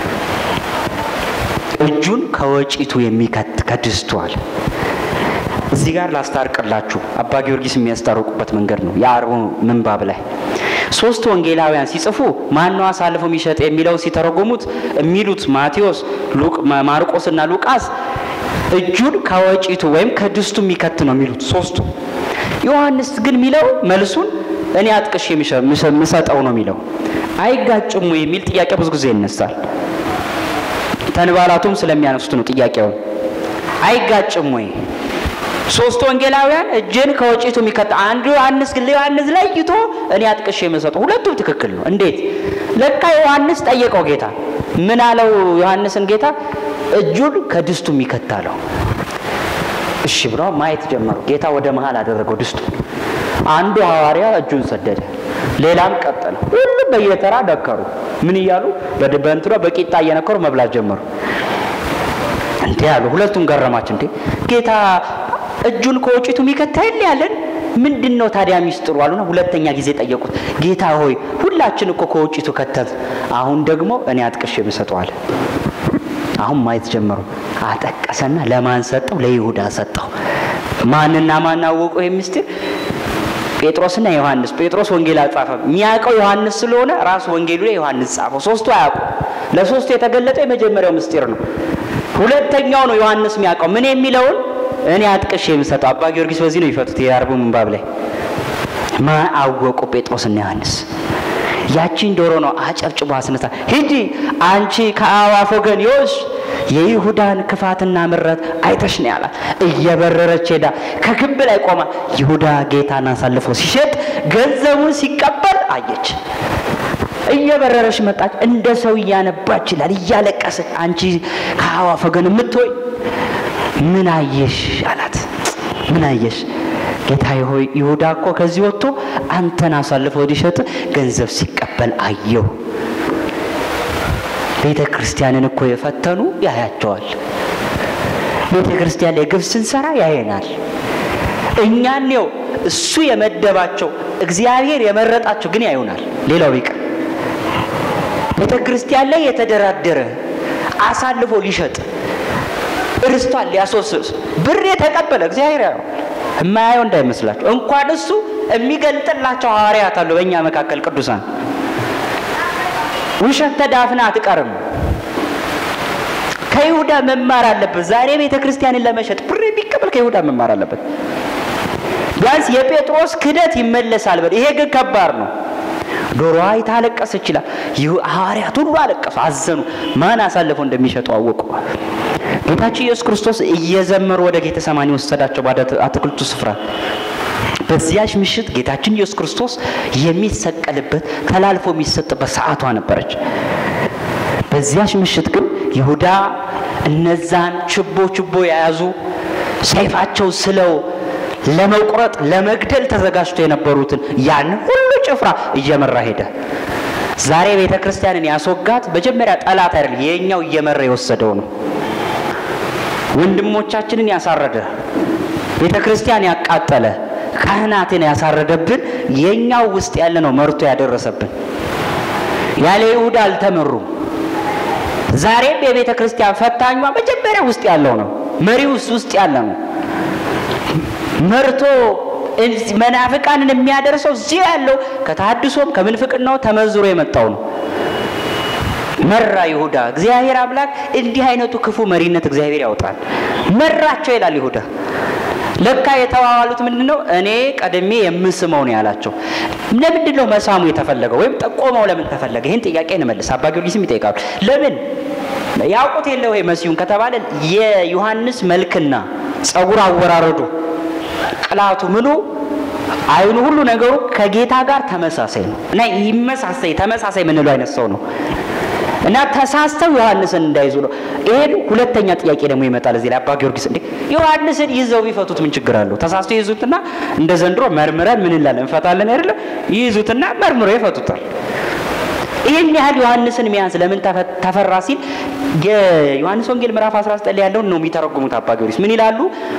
እጁን ከወጪቱ የሚከት ከድስቱ አለ። እዚህ ጋር ላስታርቅላችሁ አባ ጊዮርጊስ የሚያስታርቁበት መንገድ ነው። የአርቡ ምንባብ ላይ ሶስት ወንጌላውያን ሲጽፉ ማን ነው አሳልፎ የሚሸጥ የሚለው ሲተረጎሙት የሚሉት ማቴዎስ፣ ማርቆስና ሉቃስ እጁን ከወጪቱ ወይም ከድስቱ የሚከት ነው የሚሉት ሶስቱ። ዮሐንስ ግን የሚለው መልሱን እኔ አጥቅሽ የምሰጠው ነው የሚለው። አይጋጭሙ የሚል ጥያቄ ብዙ ጊዜ ይነሳል። ተንባላቱም ስለሚያነሱት ነው ጥያቄውን። አይጋጭም ወይ? ሶስት ወንጌላውያን እጅን ከወጪቱ የሚከት አንዱ ዮሐንስ ግን ለዮሐንስ ለይቶ እኔ አጥቅሼ የምሰጠው ሁለቱም ትክክል ነው። እንዴት? ለካ ዮሐንስ ጠየቀው ጌታ። ምን አለው ዮሐንስን ጌታ? እጁን ከድስቱ የሚከት አለው። እሺ ብሎ ማየት ጀመሩ። ጌታ ወደ መሀል አደረገው ድስቱ። አንዱ ሐዋርያ እጁን ሰደደ፣ ሌላም ቀጠለ። ሁሉም በየተራ ደከሩ። ምን እያሉ በእንትኗ በቂጣ እየነከሩ መብላት ጀመሩ። እንዲህ ያሉ ሁለቱም ገረማች። እንዴ ጌታ እጁን ከወጪቱ የሚከታ የለ ያለን ምንድን ነው ታዲያ ሚስጥሩ አሉና ሁለተኛ ጊዜ ጠየቁት። ጌታ ሆይ ሁላችን እኮ ከወጪቱ ከተት፣ አሁን ደግሞ እኔ አጥቅሼ ብሰጠዋል። አሁን ማየት ጀመሩ። አጠቀሰና ለማን ሰጠው? ለይሁዳ ሰጠው። ማንና ማን አወቁ ይህ ምስጢር? ጴጥሮስና ዮሐንስ። ጴጥሮስ ወንጌል አልጻፈም። የሚያውቀው ዮሐንስ ስለሆነ ራሱ ወንጌሉ ላይ ዮሐንስ ጻፈው። ሶስቱ አያውቁ። ለሶስቱ የተገለጠው የመጀመሪያው ምስጢር ነው። ሁለተኛው ነው ዮሐንስ የሚያውቀው ምን የሚለውን እኔ አጥቅሼ የምሰጠው። አባ ጊዮርጊስ በዚህ ነው ይፈቱት የአርቡ ምንባብ ላይ ማ አወቁ ጴጥሮስና ዮሐንስ ያቺን ዶሮ ነው አጨብጭቦ አስነሳ። ሂጂ አንቺ ከአእዋፍ ወገን ይወስ የይሁዳን ክፋትና ምረት አይተሽ ነው ያላት። እየበረረች ሄዳ ከግንብ ላይ ቆማ ይሁዳ ጌታን አሳልፎ ሲሸጥ ገንዘቡን ሲቀበል አየች። እየበረረች መጣች። እንደ ሰው እያነባች ይላል፣ እያለቀሰች አንቺ ከአእዋፍ ወገን የምትሆይ ምን አየሽ አላት። ምን አየሽ? ጌታዬ ሆይ ይሁዳ እኮ ከዚህ ወጥቶ አንተን አሳልፎ ሊሸጥ ገንዘብ ሲቀበል አየሁ። ቤተ ክርስቲያንን እኮ የፈተኑ ያያቸዋል። ቤተ ክርስቲያን ላይ ግብ ስንሰራ ያየናል። እኛን ው እሱ የመደባቸው እግዚአብሔር የመረጣቸው ግን ያዩናል። ሌላው ቢቀር ቤተ ክርስቲያን ላይ የተደራደረ አሳልፎ ሊሸጥ እርስቷን ሊያስወስስ ብር የተቀበለ እግዚአብሔር ያው የማያየው እንዳይመስላቸው። እንኳን እሱ የሚገልጥላቸው ሐዋርያት አሉ በእኛ መካከል ቅዱሳን። ውሸት ተዳፍና አትቀርም። ከይሁዳ መማር አለበት። ዛሬ ቤተ ክርስቲያንን ለመሸጥ ብር የሚቀበል ከይሁዳ መማር አለበት። ቢያንስ የጴጥሮስ ክደት ይመለሳል። በል ይሄ ግን ከባድ ነው። ዶሮዋ ይታለቀስ ይችላል። ሐዋርያት ሁሉ አለቀሱ፣ አዘኑ። ማን አሳልፈው እንደሚሸጠው አወቁ። ጌታችን ኢየሱስ ክርስቶስ እየዘመሩ ወደ ጌተ ሰማኒ ወሰዳቸው፣ ወደ አትክልቱ ስፍራ። በዚያች ምሽት ጌታችን ኢየሱስ ክርስቶስ የሚሰቀልበት ተላልፎ የሚሰጥበት ሰዓቷ ነበረች። በዚያች ምሽት ግን ይሁዳ እነዛን ችቦ ችቦ የያዙ ሰይፋቸው ስለው ለመቁረጥ ለመግደል ተዘጋጅቶ የነበሩትን ያን ሁሉ ጭፍራ እየመራ ሄደ። ዛሬ ቤተ ክርስቲያንን ያስወጋት መጀመሪያ ጠላት አይደል፣ የኛው እየመራ የወሰደው ነው። ወንድሞቻችንን ያሳረደ ቤተ ክርስቲያን ያቃጠለ ካህናትን ያሳረደብን የኛው ውስጥ ያለ ነው መርቶ ያደረሰብን። ያለ ይሁዳ አልተመሩም። ዛሬም የቤተ ክርስቲያን ፈታኟ መጀመሪያ ውስጥ ያለው ነው። መሪ ውስጥ ውስጥ ያለ ነው መርቶ መናፍቃንን የሚያደርሰው እዚህ ያለው ከተሐድሶም ከምንፍቅናው ተመዝሮ የመጣው ነው። መራ ይሁዳ። እግዚአብሔር አምላክ እንዲህ አይነቱ ክፉ መሪነት እግዚአብሔር ያውጣል። መራቸው ይላል ይሁዳ። ለካ የተዋዋሉት ምንድን ነው? እኔ ቀድሜ የምስመው ነው ያላቸው። ለምንድን ነው መሳሙ የተፈለገው? ወይም ጠቆመው ለምን ተፈለገ? ይህን ጥያቄ እንመልስ። አባ ጊዮርጊስም ይጠይቃሉ። ለምን ያውቁት የለ ወይ መሲሁን ከተባለ የዮሐንስ መልክና ጸጉር አወራረዱ ቅላቱ ምኑ አይኑ ሁሉ ነገሩ ከጌታ ጋር ተመሳሳይ ነው እና ይመሳሳይ ተመሳሳይ የምንለው አይነት ሰው ነው እና ተሳስተው ዮሐንስን እንዳይዙ ነው። ይሄን ሁለተኛ ጥያቄ ደግሞ ይመጣል እዚህ ላይ አባ ጊዮርጊስ እንዴ ዮሐንስን ይዘው ቢፈቱት ምን ችግር አለው? ተሳስተው ይይዙትና እንደ ዘንድሮ መርምረን ምን እንላለን እንፈታለን አይደለ? ይይዙትና መርምረው ይፈቱታል። ይህን ያህል ዮሐንስን መያዝ ለምን ተፈራ ሲል የዮሐንስ ወንጌል ምዕራፍ 19 ላይ ያለውን ነው የሚተረጉሙት አባ ጊዮርጊስ ምን ይላሉ?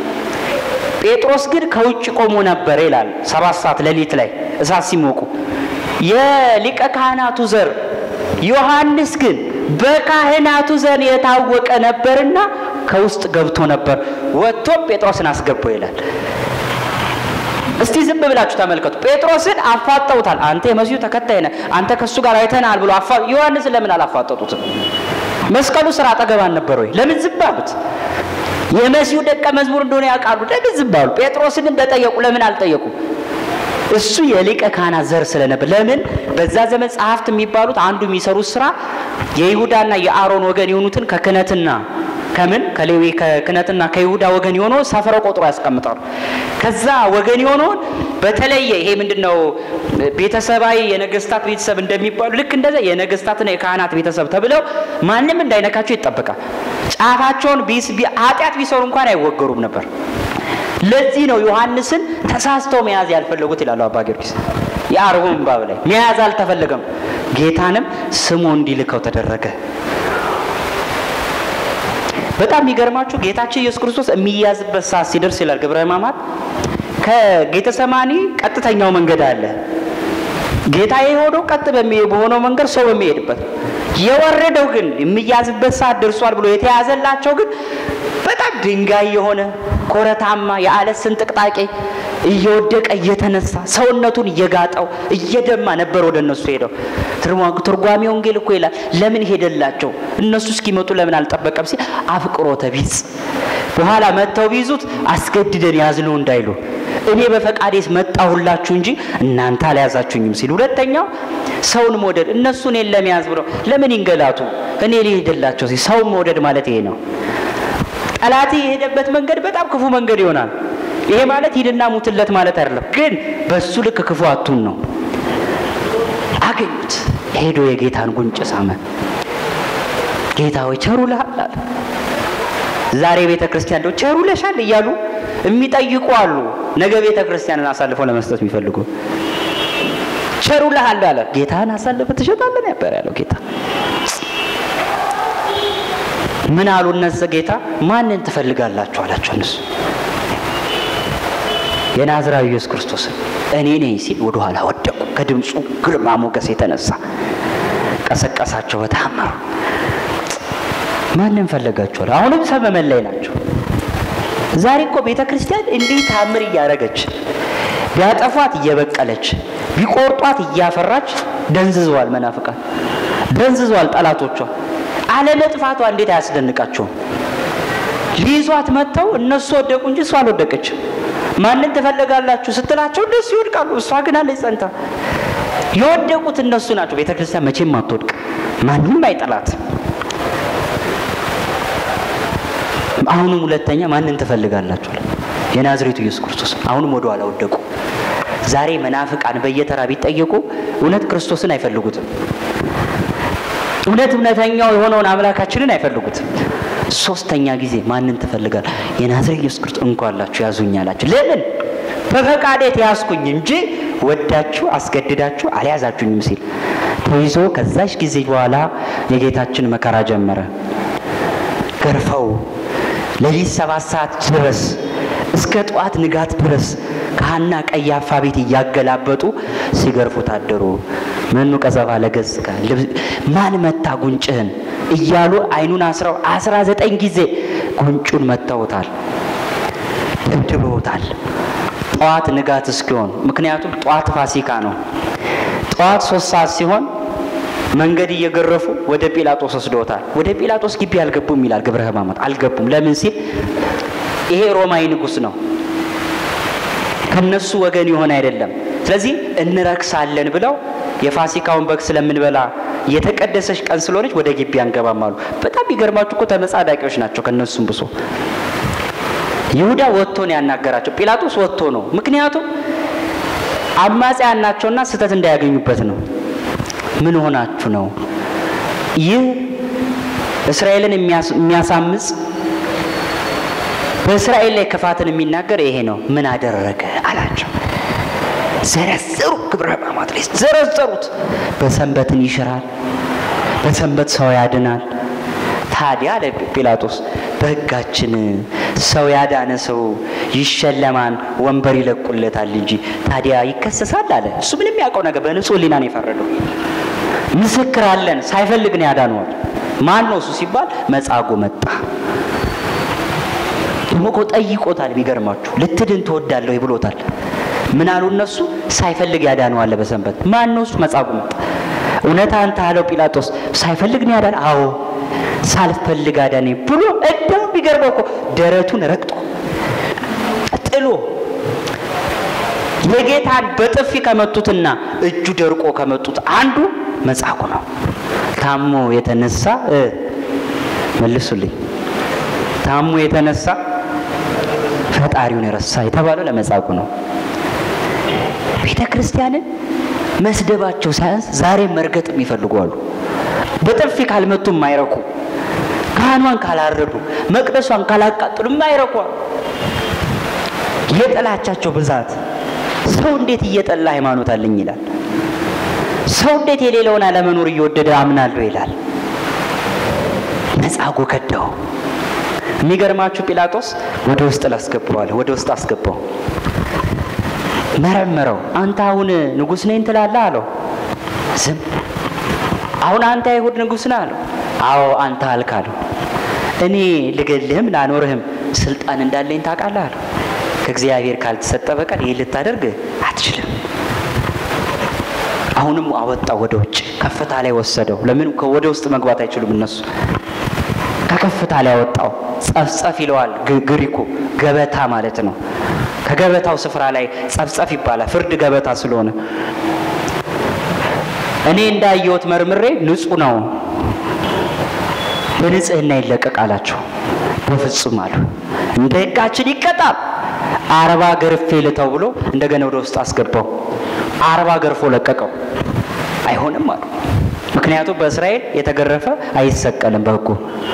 ጴጥሮስ ግን ከውጭ ቆሞ ነበር ይላል። ሰባት ሰዓት ሌሊት ላይ እሳት ሲሞቁ የሊቀ ካህናቱ ዘር ዮሐንስ ግን በካህናቱ ዘር የታወቀ ነበርና ከውስጥ ገብቶ ነበር። ወጥቶም ጴጥሮስን አስገባው ይላል። እስቲ ዝም ብላችሁ ተመልከቱ። ጴጥሮስን አፋጠውታል። አንተ የመሲሁ ተከታይ ነህ፣ አንተ ከእሱ ጋር አይተናል ብሎ አፋ ዮሐንስን ለምን አላፋጠጡትም? መስቀሉ ስራ አጠገብ አልነበር ወይ? ለምን ዝም አሉት? የመሲሁ ደቀ መዝሙር እንደሆነ ያውቃሉ። ለምን ዝም አሉ? ጴጥሮስን እንደጠየቁ ለምን አልጠየቁም? እሱ የሊቀ ካህናት ዘር ስለነበር። ለምን በዛ ዘመን ጸሐፍት የሚባሉት አንዱ የሚሰሩት ስራ የይሁዳና የአሮን ወገን የሆኑትን ከክህነትና ከምን ከሌዊ ከክህነትና ከይሁዳ ወገን የሆነው ሰፍረው ቆጥሮ ያስቀምጣሉ። ከዛ ወገን የሆነውን በተለየ ይሄ ምንድነው ቤተሰባዊ የነገስታት ቤተሰብ እንደሚባሉ ልክ እንደዛ የነገስታትና የካህናት ቤተሰብ ተብለው ማንም እንዳይነካቸው ይጠበቃል። ጫፋቸውን ኃጢአት ቢሰሩ እንኳን አይወገሩም ነበር። ለዚህ ነው ዮሐንስን ተሳስተው መያዝ ያልፈለጉት ይላሉ አባ ጊዮርጊስ። የአርቡን እምባብ ላይ መያዝ አልተፈለገም። ጌታንም ስሙ እንዲልከው ተደረገ። በጣም የሚገርማችሁ ጌታችን ኢየሱስ ክርስቶስ የሚያዝበት ሰዓት ሲደርስ ይላል ግብረ ሕማማት ከጌተሰማኒ ቀጥተኛው መንገድ አለ። ጌታ የሆነው ቀጥ በሆነው መንገድ ሰው በሚሄድበት የወረደው ግን የሚያዝበት ሰዓት ደርሷል ብሎ የተያዘላቸው ግን በጣም ድንጋይ የሆነ ኮረታማ የአለት ስንጥቅጣቄ እየወደቀ እየተነሳ ሰውነቱን እየጋጠው እየደማ ነበር ወደ እነሱ ሄደው። ትርጓሜ ወንጌል እኮ ይላል ለምን ሄደላቸው እነሱ እስኪመጡ ለምን አልጠበቀም ሲል አፍቅሮተ ቢጽ በኋላ መጥተው ቢይዙት አስገድደን ያዝነው እንዳይሉ እኔ በፈቃዴስ መጣሁላችሁ እንጂ እናንተ አልያዛችሁኝም ሲል፣ ሁለተኛው ሰውን መውደድ እነሱ እኔን ለመያዝ ብለው ለምን ይንገላቱ እኔ ሊሄድላቸው ሲል ሰውን መውደድ ማለት ይሄ ነው። ጠላት የሄደበት መንገድ በጣም ክፉ መንገድ ይሆናል። ይሄ ማለት ሂድና ሙትለት ማለት አይደለም፣ ግን በሱ ልክ ክፉ አቱን ነው። አገኙት። ሄዶ የጌታን ጉንጭ ሳመ። ጌታ ሆይ ቸሩ ልሃል አለ። ዛሬ ቤተ ክርስቲያን እንደው ቸሩ ለሻል እያሉ የሚጠይቁ አሉ። ነገ ቤተ ክርስቲያንን አሳልፈው ለመስጠት የሚፈልጉ ቸሩ ልሃል አለ። ጌታን አሳልፈ ትሸጣለን ነበር ያለው ጌታ። ምን አሉ እነዚ ጌታ ማንን ትፈልጋላችሁ አላቸው። እነሱ የናዝራዊ ኢየሱስ ክርስቶስን እኔ ነኝ ሲል ወደ ኋላ ወደቁ። ከድምፁ ግርማ ሞገስ የተነሳ ቀሰቀሳቸው በታመሩ ማንን ፈለጋችኋል? አሁንም ሰመመን ላይ ናቸው። ዛሬ እኮ ቤተ ክርስቲያን እንዲህ ታምር እያደረገች ቢያጠፏት እየበቀለች ቢቆርጧት እያፈራች ደንዝዘዋል። መናፍቃን ደንዝዘዋል። ጠላቶቿ አለመጥፋቷ እንዴት አያስደንቃቸውም? ሊይዟት መጥተው እነሱ ወደቁ እንጂ እሷ አልወደቀችም። ማንን ትፈልጋላችሁ ስትላቸው እነሱ ይወድቃሉ፣ እሷ ግን አለች ጸንታ። የወደቁት እነሱ ናቸው። ቤተ ክርስቲያን መቼም አትወድቅ፣ ማንም አይጠላት። አሁንም ሁለተኛ ማንን ትፈልጋላችሁ? የናዝሬቱ ኢየሱስ ክርስቶስ። አሁንም ወደ ኋላ ወደቁ። ዛሬ መናፍቃን በየተራ ቢጠየቁ እውነት ክርስቶስን አይፈልጉትም። እውነት እውነተኛው የሆነውን አምላካችንን አይፈልጉትም። ሶስተኛ ጊዜ ማንን ትፈልጋል? የናዝሬት ኢየሱስ ክርስቶስ እንኳላችሁ ያዙኝ አላችሁ። ለምን በፈቃዴ ተያዝኩኝ እንጂ ወዳችሁ አስገድዳችሁ አልያዛችሁኝም ሲል ተይዞ ከዛች ጊዜ በኋላ የጌታችን መከራ ጀመረ። ገርፈው ሌሊት ሰባት ሰዓት ድረስ እስከ ጠዋት ንጋት ድረስ ከሐና ቀያፋ ቤት እያገላበጡ ሲገርፉ ታደሩ። መኑ ቀዘፋ ለገጽከ ማን መታ ጉንጭህን እያሉ አይኑን አስረው አስራ ዘጠኝ ጊዜ ጉንጩን መተውታል፣ ደብድበውታል። ጠዋት ንጋት እስኪሆን ምክንያቱም ጠዋት ፋሲካ ነው። ጠዋት ሶስት ሰዓት ሲሆን መንገድ እየገረፉ ወደ ጲላጦስ ወስደውታል። ወደ ጲላጦስ ግቢ አልገቡም ይላል ግብረ ሕማማት። አልገቡም። ለምን ሲል ይሄ ሮማዊ ንጉሥ ነው፣ ከነሱ ወገን የሆነ አይደለም። ስለዚህ እንረክሳለን ብለው የፋሲካውን በግ ስለምንበላ የተቀደሰች ቀን ስለሆነች ወደ ግቢ አንገባም አሉ። በጣም ይገርማችሁ እኮ ተመጻዳቂዎች ናቸው። ከነሱም ብሶ ይሁዳ ወጥቶ ነው ያናገራቸው። ጲላጦስ ወጥቶ ነው። ምክንያቱም አማጺያን ናቸውና ስህተት እንዳያገኙበት ነው። ምን ሆናችሁ ነው? ይህ እስራኤልን የሚያሳምጽ በእስራኤል ላይ ክፋትን የሚናገር ይሄ ነው። ምን አደረገ አላቸው። ዘረዘሩ። ግብረ ሕማማት ላይ ዘረዘሩት። በሰንበትን ይሽራል፣ በሰንበት ሰው ያድናል። ታዲያ አለ ጲላጦስ በሕጋችን ሰው ያዳነ ሰው ይሸለማል፣ ወንበር ይለቁለታል እንጂ ታዲያ ይከሰሳል አለ። እሱ ምንም ያውቀው ነገር በንጹህ ሕሊና ነው የፈረደው። ምስክር አለን፣ ሳይፈልግ ነው ያዳነዋል። ማን ነው እሱ ሲባል መጻጉዕ መጣ። ደግሞ እኮ ጠይቆታል። ቢገርማችሁ ልትድን ትወዳለህ ብሎታል። ምን አሉ እነሱ? ሳይፈልግ ያዳነዋል በሰንበት። ማን ነው እሱ? መጻጉዕ መጣ። እውነት አንተ አለው ጲላጦስ። ሳይፈልግ ነው ያዳነ? አዎ ሳልፈልግ አዳነኝ ብሎ እንደው ቢገርመው እኮ ደረቱን ረግጦ ጥሎ የጌታን በጥፊ ከመቱትና እጁ ደርቆ ከመቱት አንዱ መጻጉዕ ነው። ታሞ የተነሳ መልሱልኝ፣ ታሞ የተነሳ ፈጣሪውን የረሳ የተባለው ለመጻጉዕ ነው። ቤተ ክርስቲያንን መስደባቸው ሳያንስ ዛሬ መርገጥም ይፈልጓሉ። በጥፊ ካልመቱ የማይረኩ ካህኗን ካላረዱ መቅደሷን ካላቃጥሉ የማይረኩ የጥላቻቸው ብዛት ሰው እንዴት እየጠላ ሃይማኖት አለኝ ይላል። ሰው እንዴት የሌለውን አለመኖር እየወደደ አምናለሁ ይላል። መጻጉዕ ከዳው። የሚገርማችሁ ጲላጦስ ወደ ውስጥ ላስገባዋል። ወደ ውስጥ አስገባው፣ መረመረው። አንተ አሁን ንጉሥ ነኝ ትላለህ አለው። ዝም አሁን አንተ አይሁድ ንጉሥ ነህ አለው። አዎ አንተ አልክ አለው። እኔ ልገልህም ላኖርህም ስልጣን እንዳለኝ ታውቃለህ አለው። ከእግዚአብሔር ካልተሰጠ በቀር ይህ ልታደርግ አትችልም። አሁንም አወጣው ወደ ውጭ ከፍታ ላይ ወሰደው። ለምን ወደ ውስጥ መግባት አይችሉም እነሱ። ከከፍታ ላይ አወጣው። ጸፍጸፍ ይለዋል ግሪኩ፣ ገበታ ማለት ነው። ከገበታው ስፍራ ላይ ጸፍጸፍ ይባላል፣ ፍርድ ገበታ ስለሆነ እኔ እንዳየሁት መርምሬ ንጹሕ ነው፣ በንጽህና ይለቀቅ አላቸው። በፍጹም አሉ። እንደ ሕጋችን ይቀጣል። አርባ ገርፌ ልተው ብሎ እንደገና ወደ ውስጥ አስገባው። አርባ ገርፎ ለቀቀው። አይሆንም አሉ። ምክንያቱም በእስራኤል የተገረፈ አይሰቀልም በሕጉ።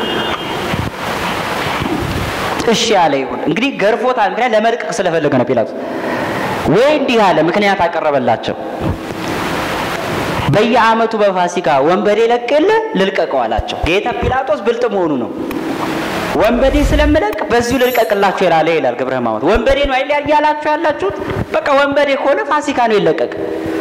እሺ ያለ ይሁን እንግዲህ ገርፎታል። ምክንያት ለመልቀቅ ስለፈለገ ነው ጲላጦስ። ወይ እንዲህ አለ፣ ምክንያት አቀረበላቸው። በየዓመቱ በፋሲካ ወንበዴ ለቅል ልልቀቀው አላቸው። ጌታ ጲላጦስ ብልጥ መሆኑ ነው። ወንበዴ ስለምለቅ በዚሁ ልልቀቅላችሁ ይላለ ይላል ግብረ ሕማማት። ወንበዴ ነው አይደል ያላችሁ ያላችሁት? በቃ ወንበዴ ከሆነ ፋሲካ ነው ይለቀቅ።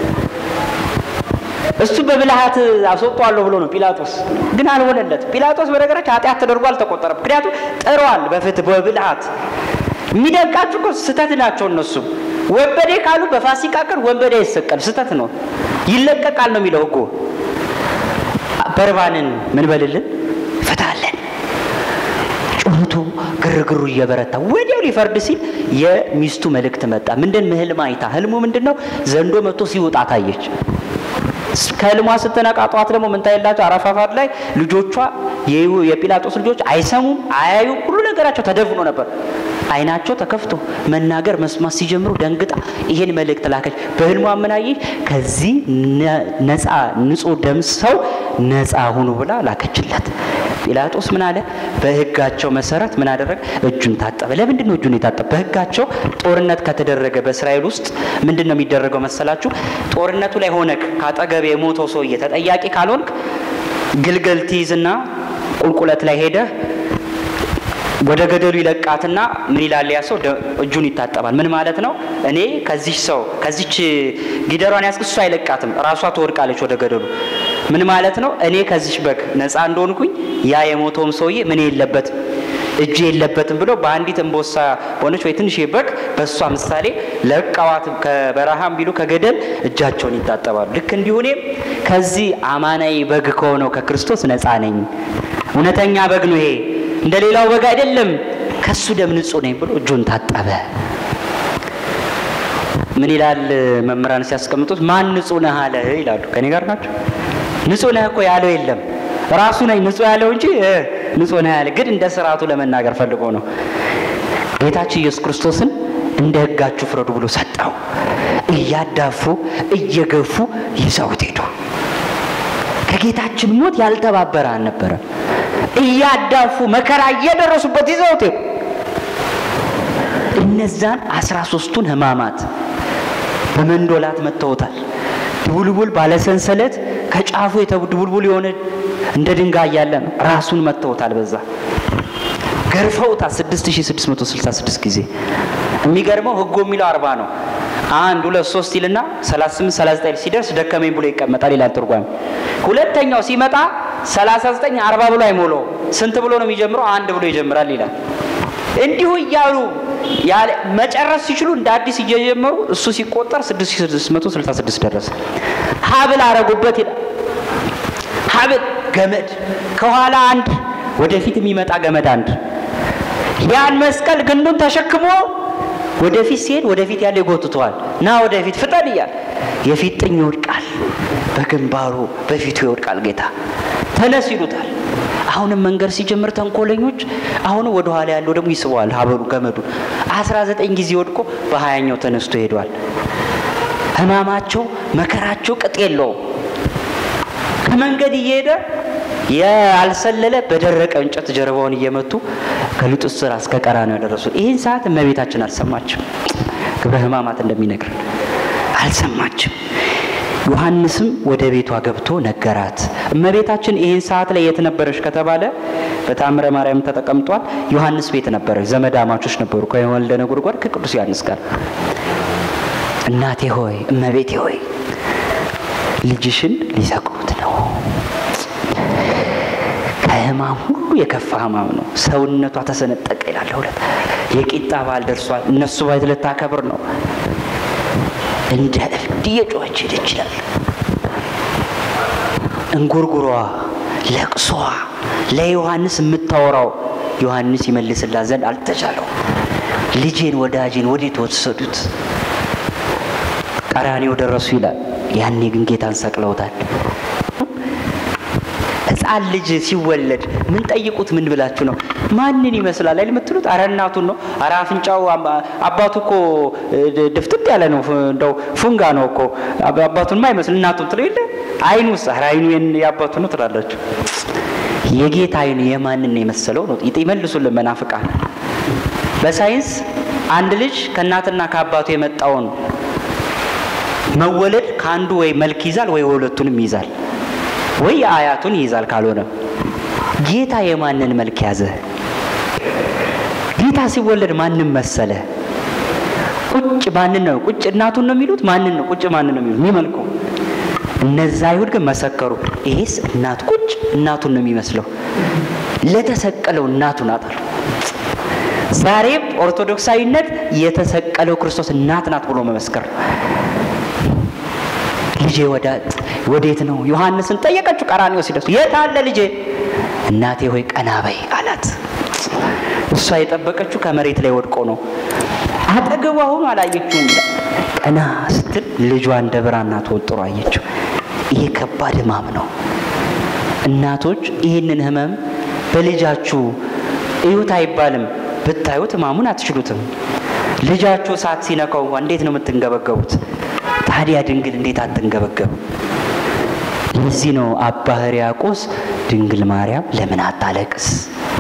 እሱ በብልሃት አስወጣዋለሁ ብሎ ነው ጲላጦስ፣ ግን አልሆነለት። ጲላጦስ በነገራችን ኃጢአት ተደርጎ አልተቆጠረም። ምክንያቱም ጥሯል በፍትህ በብልሃት። የሚደንቃችሁ እኮ ስህተት ናቸው እነሱ። ወንበዴ ካሉ በፋሲካ ቀን ወንበዴ አይሰቀል፣ ስህተት ነው፣ ይለቀቃል ነው የሚለው ሕጉ። በርባንን ምን በልልን ፈታለን ጩኸቱ ግርግሩ እየበረታ ወዲያው ሊፈርድ ሲል የሚስቱ መልእክት መጣ። ምንድን ህልም አይታ፣ ህልሙ ምንድን ነው? ዘንዶ መጥቶ ሲወጣ ታየች። ከህልሟ ስትነቃ ጠዋት ደግሞ ምን ታየላቸው? አረፋፋድ ላይ ልጆቿ የጲላጦስ ልጆች አይሰሙም፣ አያዩም፣ ሁሉ ነገራቸው ተደፍኖ ነበር። አይናቸው ተከፍቶ መናገር መስማት ሲጀምሩ ደንግጣ ይሄን መልእክት ላከች። በህልሟ ምን አየች? ከዚህ ነፃ ንጹሕ ደም ሰው ነፃ ሁኑ ብላ ላከችለት። ጲላጦስ ምን አለ? በህጋቸው መሰረት ምን አደረገ? እጁን ታጠበ። ለምንድን ነው እጁን የታጠበ? በህጋቸው ጦርነት ከተደረገ በእስራኤል ውስጥ ምንድን ነው የሚደረገው መሰላችሁ? ጦርነቱ ላይ ሆነክ ካጠገብ የሞተው ሰውዬ ተጠያቂ ካልሆንክ ግልገል ትይዝና ቁልቁለት ላይ ሄደህ ወደ ገደሉ ይለቃትና ምን ይላል ያ ሰው እጁን ይታጠባል። ምን ማለት ነው? እኔ ከዚች ሰው ከዚች ጊደሯን ያስክ እሱ አይለቃትም፣ ራሷ ትወድቃለች ወደ ገደሉ። ምን ማለት ነው? እኔ ከዚች በግ ነፃ እንደሆንኩኝ ያ የሞተውም ሰውዬ ምን የለበትም እጁ የለበትም ብሎ በአንዲት እንቦሳ ሆነች ወይ ትንሽ በግ በእሷ ምሳሌ ለቀዋት ከበረሃም ቢሉ ከገደል እጃቸውን ይታጠባሉ። ልክ እንዲሁ እኔም ከዚህ አማናዊ በግ ከሆነው ከክርስቶስ ነፃ ነኝ። እውነተኛ በግ ነው ይሄ እንደ ሌላው በግ አይደለም። ከሱ ደም ንጹህ ነኝ ብሎ እጁን ታጠበ። ምን ይላል መምህራን ሲያስቀምጡት፣ ማን ንጹህ ነህ አለ ይላሉ። ከኔ ጋር ናቸው። ንጹህ ነህ እኮ ያለው የለም ራሱ ነኝ ንጹህ ያለው እንጂ ንጹህ ነህ ያለ ግን እንደ ስርዓቱ ለመናገር ፈልጎ ነው። ጌታችን ኢየሱስ ክርስቶስን እንደ ሕጋችሁ ፍረዱ ብሎ ሰጠው። እያዳፉ እየገፉ ይዘውት ሄዱ። ከጌታችን ሞት ያልተባበረ አልነበረም። እያዳፉ መከራ እየደረሱበት ይዘውት ሄዱ። እነዛን አስራ ሶስቱን ሕማማት በመንዶላት መተውታል። ድቡልቡል ባለሰንሰለት ከጫፉ የተድቡልቡል የሆነ እንደ ድንጋይ ያለ ነው። ራሱን መተውታል። በዛ ገርፈውታል 6666 ጊዜ። የሚገርመው ህጎ የሚለው አርባ ነው። አንድ ሁለት ሶስት ይልና 38 39 ሲደርስ ደከመኝ ብሎ ይቀመጣል ይላል ትርጓሜ። ሁለተኛው ሲመጣ 39 40 ብሎ አይሞላው። ስንት ብሎ ነው የሚጀምረው? አንድ ብሎ ይጀምራል ይላል። እንዲሁ እያሉ መጨረስ ሲችሉ እንደ አዲስ እየጀመሩ እሱ ሲቆጠር 6666 ደረሰ። ሀብል አረጉበት ይላል። ሀብል ገመድ ከኋላ አንድ ወደፊት የሚመጣ ገመድ አንድ ያን መስቀል ግንዱን ተሸክሞ ወደፊት ሲሄድ ወደፊት ያለ ይጎትተዋል። ና ወደፊት ፍጠን እያል የፊት ጥኝ ይወድቃል፣ በግንባሩ በፊቱ ይወድቃል። ጌታ ተነስ ይሉታል። አሁንም መንገድ ሲጀምር ተንኮለኞች አሁንም ወደ ኋላ ያለው ደግሞ ይስበዋል ሀበሉ ገመዱ አስራ ዘጠኝ ጊዜ ወድቆ በሀያኛው ተነስቶ ሄዷል። ህማማቸው መከራቸው ቅጥ የለውም። ከመንገድ እየሄደ ያልሰለለ በደረቀ እንጨት ጀርባውን እየመቱ ከሊጡ ስር እስከ ቀራንዮ ያደረሱ። ይህን ሰዓት እመቤታችን አልሰማችም። ግብረ ሕማማት እንደሚነግረን አልሰማችም። ዮሐንስም ወደ ቤቷ ገብቶ ነገራት። እመቤታችን ይህን ሰዓት ላይ የት ነበረች ከተባለ በታምረ ማርያም ተጠቀምጧል። ዮሐንስ ቤት ነበረች። ዘመድ አማቾች ነበሩ ከወልደ ነጎድጓድ ከቅዱስ ዮሐንስ ጋር። እናቴ ሆይ እመቤቴ ሆይ ልጅሽን ሊሰቅሉት ነው። ከሕማም ሁሉ የከፋ ሕማም ነው። ሰውነቷ ተሰነጠቀ ይላል። ሁለት የቂጣ በዓል ደርሷል። እነሱ ባይት ልታከብር ነው። እንደ እብድ እየጮኸች ሄደች ይላል። እንጉርጉሯ፣ ለቅሷ ለዮሐንስ የምታወራው ዮሐንስ ይመልስላት ዘንድ አልተቻለው። ልጄን ወዳጄን ወዴት ወሰዱት? ቀራንዮ ደረሱ ይላል። ያኔ ግን ጌታን ሰቅለውታል። ሕፃን ልጅ ሲወለድ ምን ጠይቁት? ምን ብላችሁ ነው? ማንን ይመስላል አይደል የምትሉት? አረ እናቱን ነው። አረ አፍንጫው አባቱ እኮ ድፍትት ያለ ነው፣ እንደው ፉንጋ ነው እኮ አባቱን ማይመስል እናቱን ትለው የለ አይኑስ? አረ አይኑ የአባቱ ነው ትላላችሁ። የጌታ አይኑ የማንን ነው የመሰለው ነው ይመልሱልን መናፍቃን። በሳይንስ አንድ ልጅ ከእናትና ከአባቱ የመጣውን መወለድ ከአንዱ ወይ መልክ ይዛል ወይ ሁለቱንም ይዛል ወይ የአያቱን ይይዛል። ካልሆነ ጌታ የማንን መልክ ያዘ? ጌታ ሲወለድ ማንን መሰለ? ቁጭ ማንን ነው ቁጭ እናቱን ነው የሚሉት? ማንን ነው ቁጭ ማንን ነው የሚሉት? የሚመልኩ እነዛ አይሁድ ግን መሰከሩ። ይሄስ እናቱ ቁጭ እናቱን ነው የሚመስለው፣ ለተሰቀለው እናቱ ናት አሉ። ዛሬም ኦርቶዶክሳዊነት የተሰቀለው ክርስቶስ እናት ናት ብሎ መመስከር ነው። ልጄ ወዳ ወዴት ነው? ዮሐንስን ጠየቀችው። ቀራንዮ ሲደርሱ የት አለ ልጄ? እናቴ ሆይ ቀና በይ አላት። እሷ የጠበቀችው ከመሬት ላይ ወድቆ ነው። አጠገቧ ሆኖ አላየችውም። ቀና ስትል ልጇ እንደ ብራና ተወጥሮ አየችው። ይሄ ከባድ ሕማም ነው። እናቶች ይህንን ሕመም በልጃችሁ እዩት አይባልም። ብታዩት ሕማሙን አትችሉትም። ልጃችሁ እሳት ሲነካው እንኳ እንዴት ነው የምትንገበገቡት? ታዲያ ድንግል እንዴት አትንገበገብ? ለዚህ ነው አባ ሕርያቆስ ድንግል ማርያም ለምን አታለቅስ?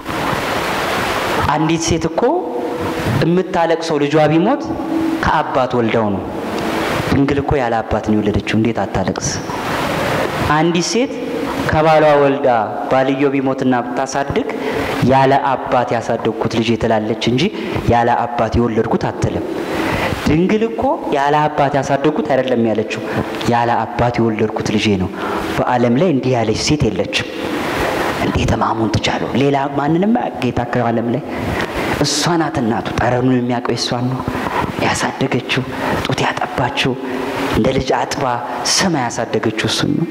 አንዲት ሴት እኮ የምታለቅሰው ልጇ ቢሞት ከአባት ወልደው ነው። ድንግል እኮ ያለ አባት ነው የወለደችው። እንዴት አታለቅስ? አንዲት ሴት ከባሏ ወልዳ ባልዮ ቢሞትና ብታሳድግ ያለ አባት ያሳደግኩት ልጄ ትላለች እንጂ ያለ አባት የወለድኩት አትልም። ድንግል እኮ ያለ አባት ያሳደግኩት አይደለም ያለችው፣ ያለ አባት የወለድኩት ልጄ ነው። በዓለም ላይ እንዲህ ያለች ሴት የለችም። እንዴት ሕማሙን ትቻለው? ሌላ ማንንም ጌታ ከዓለም ላይ እሷ ናት እናቱ። ጠረኑን የሚያውቀው እሷን ነው ያሳደገችው፣ ጡት ያጠባችው፣ እንደ ልጅ አጥባ ስማ ያሳደገችው እሱን ነው።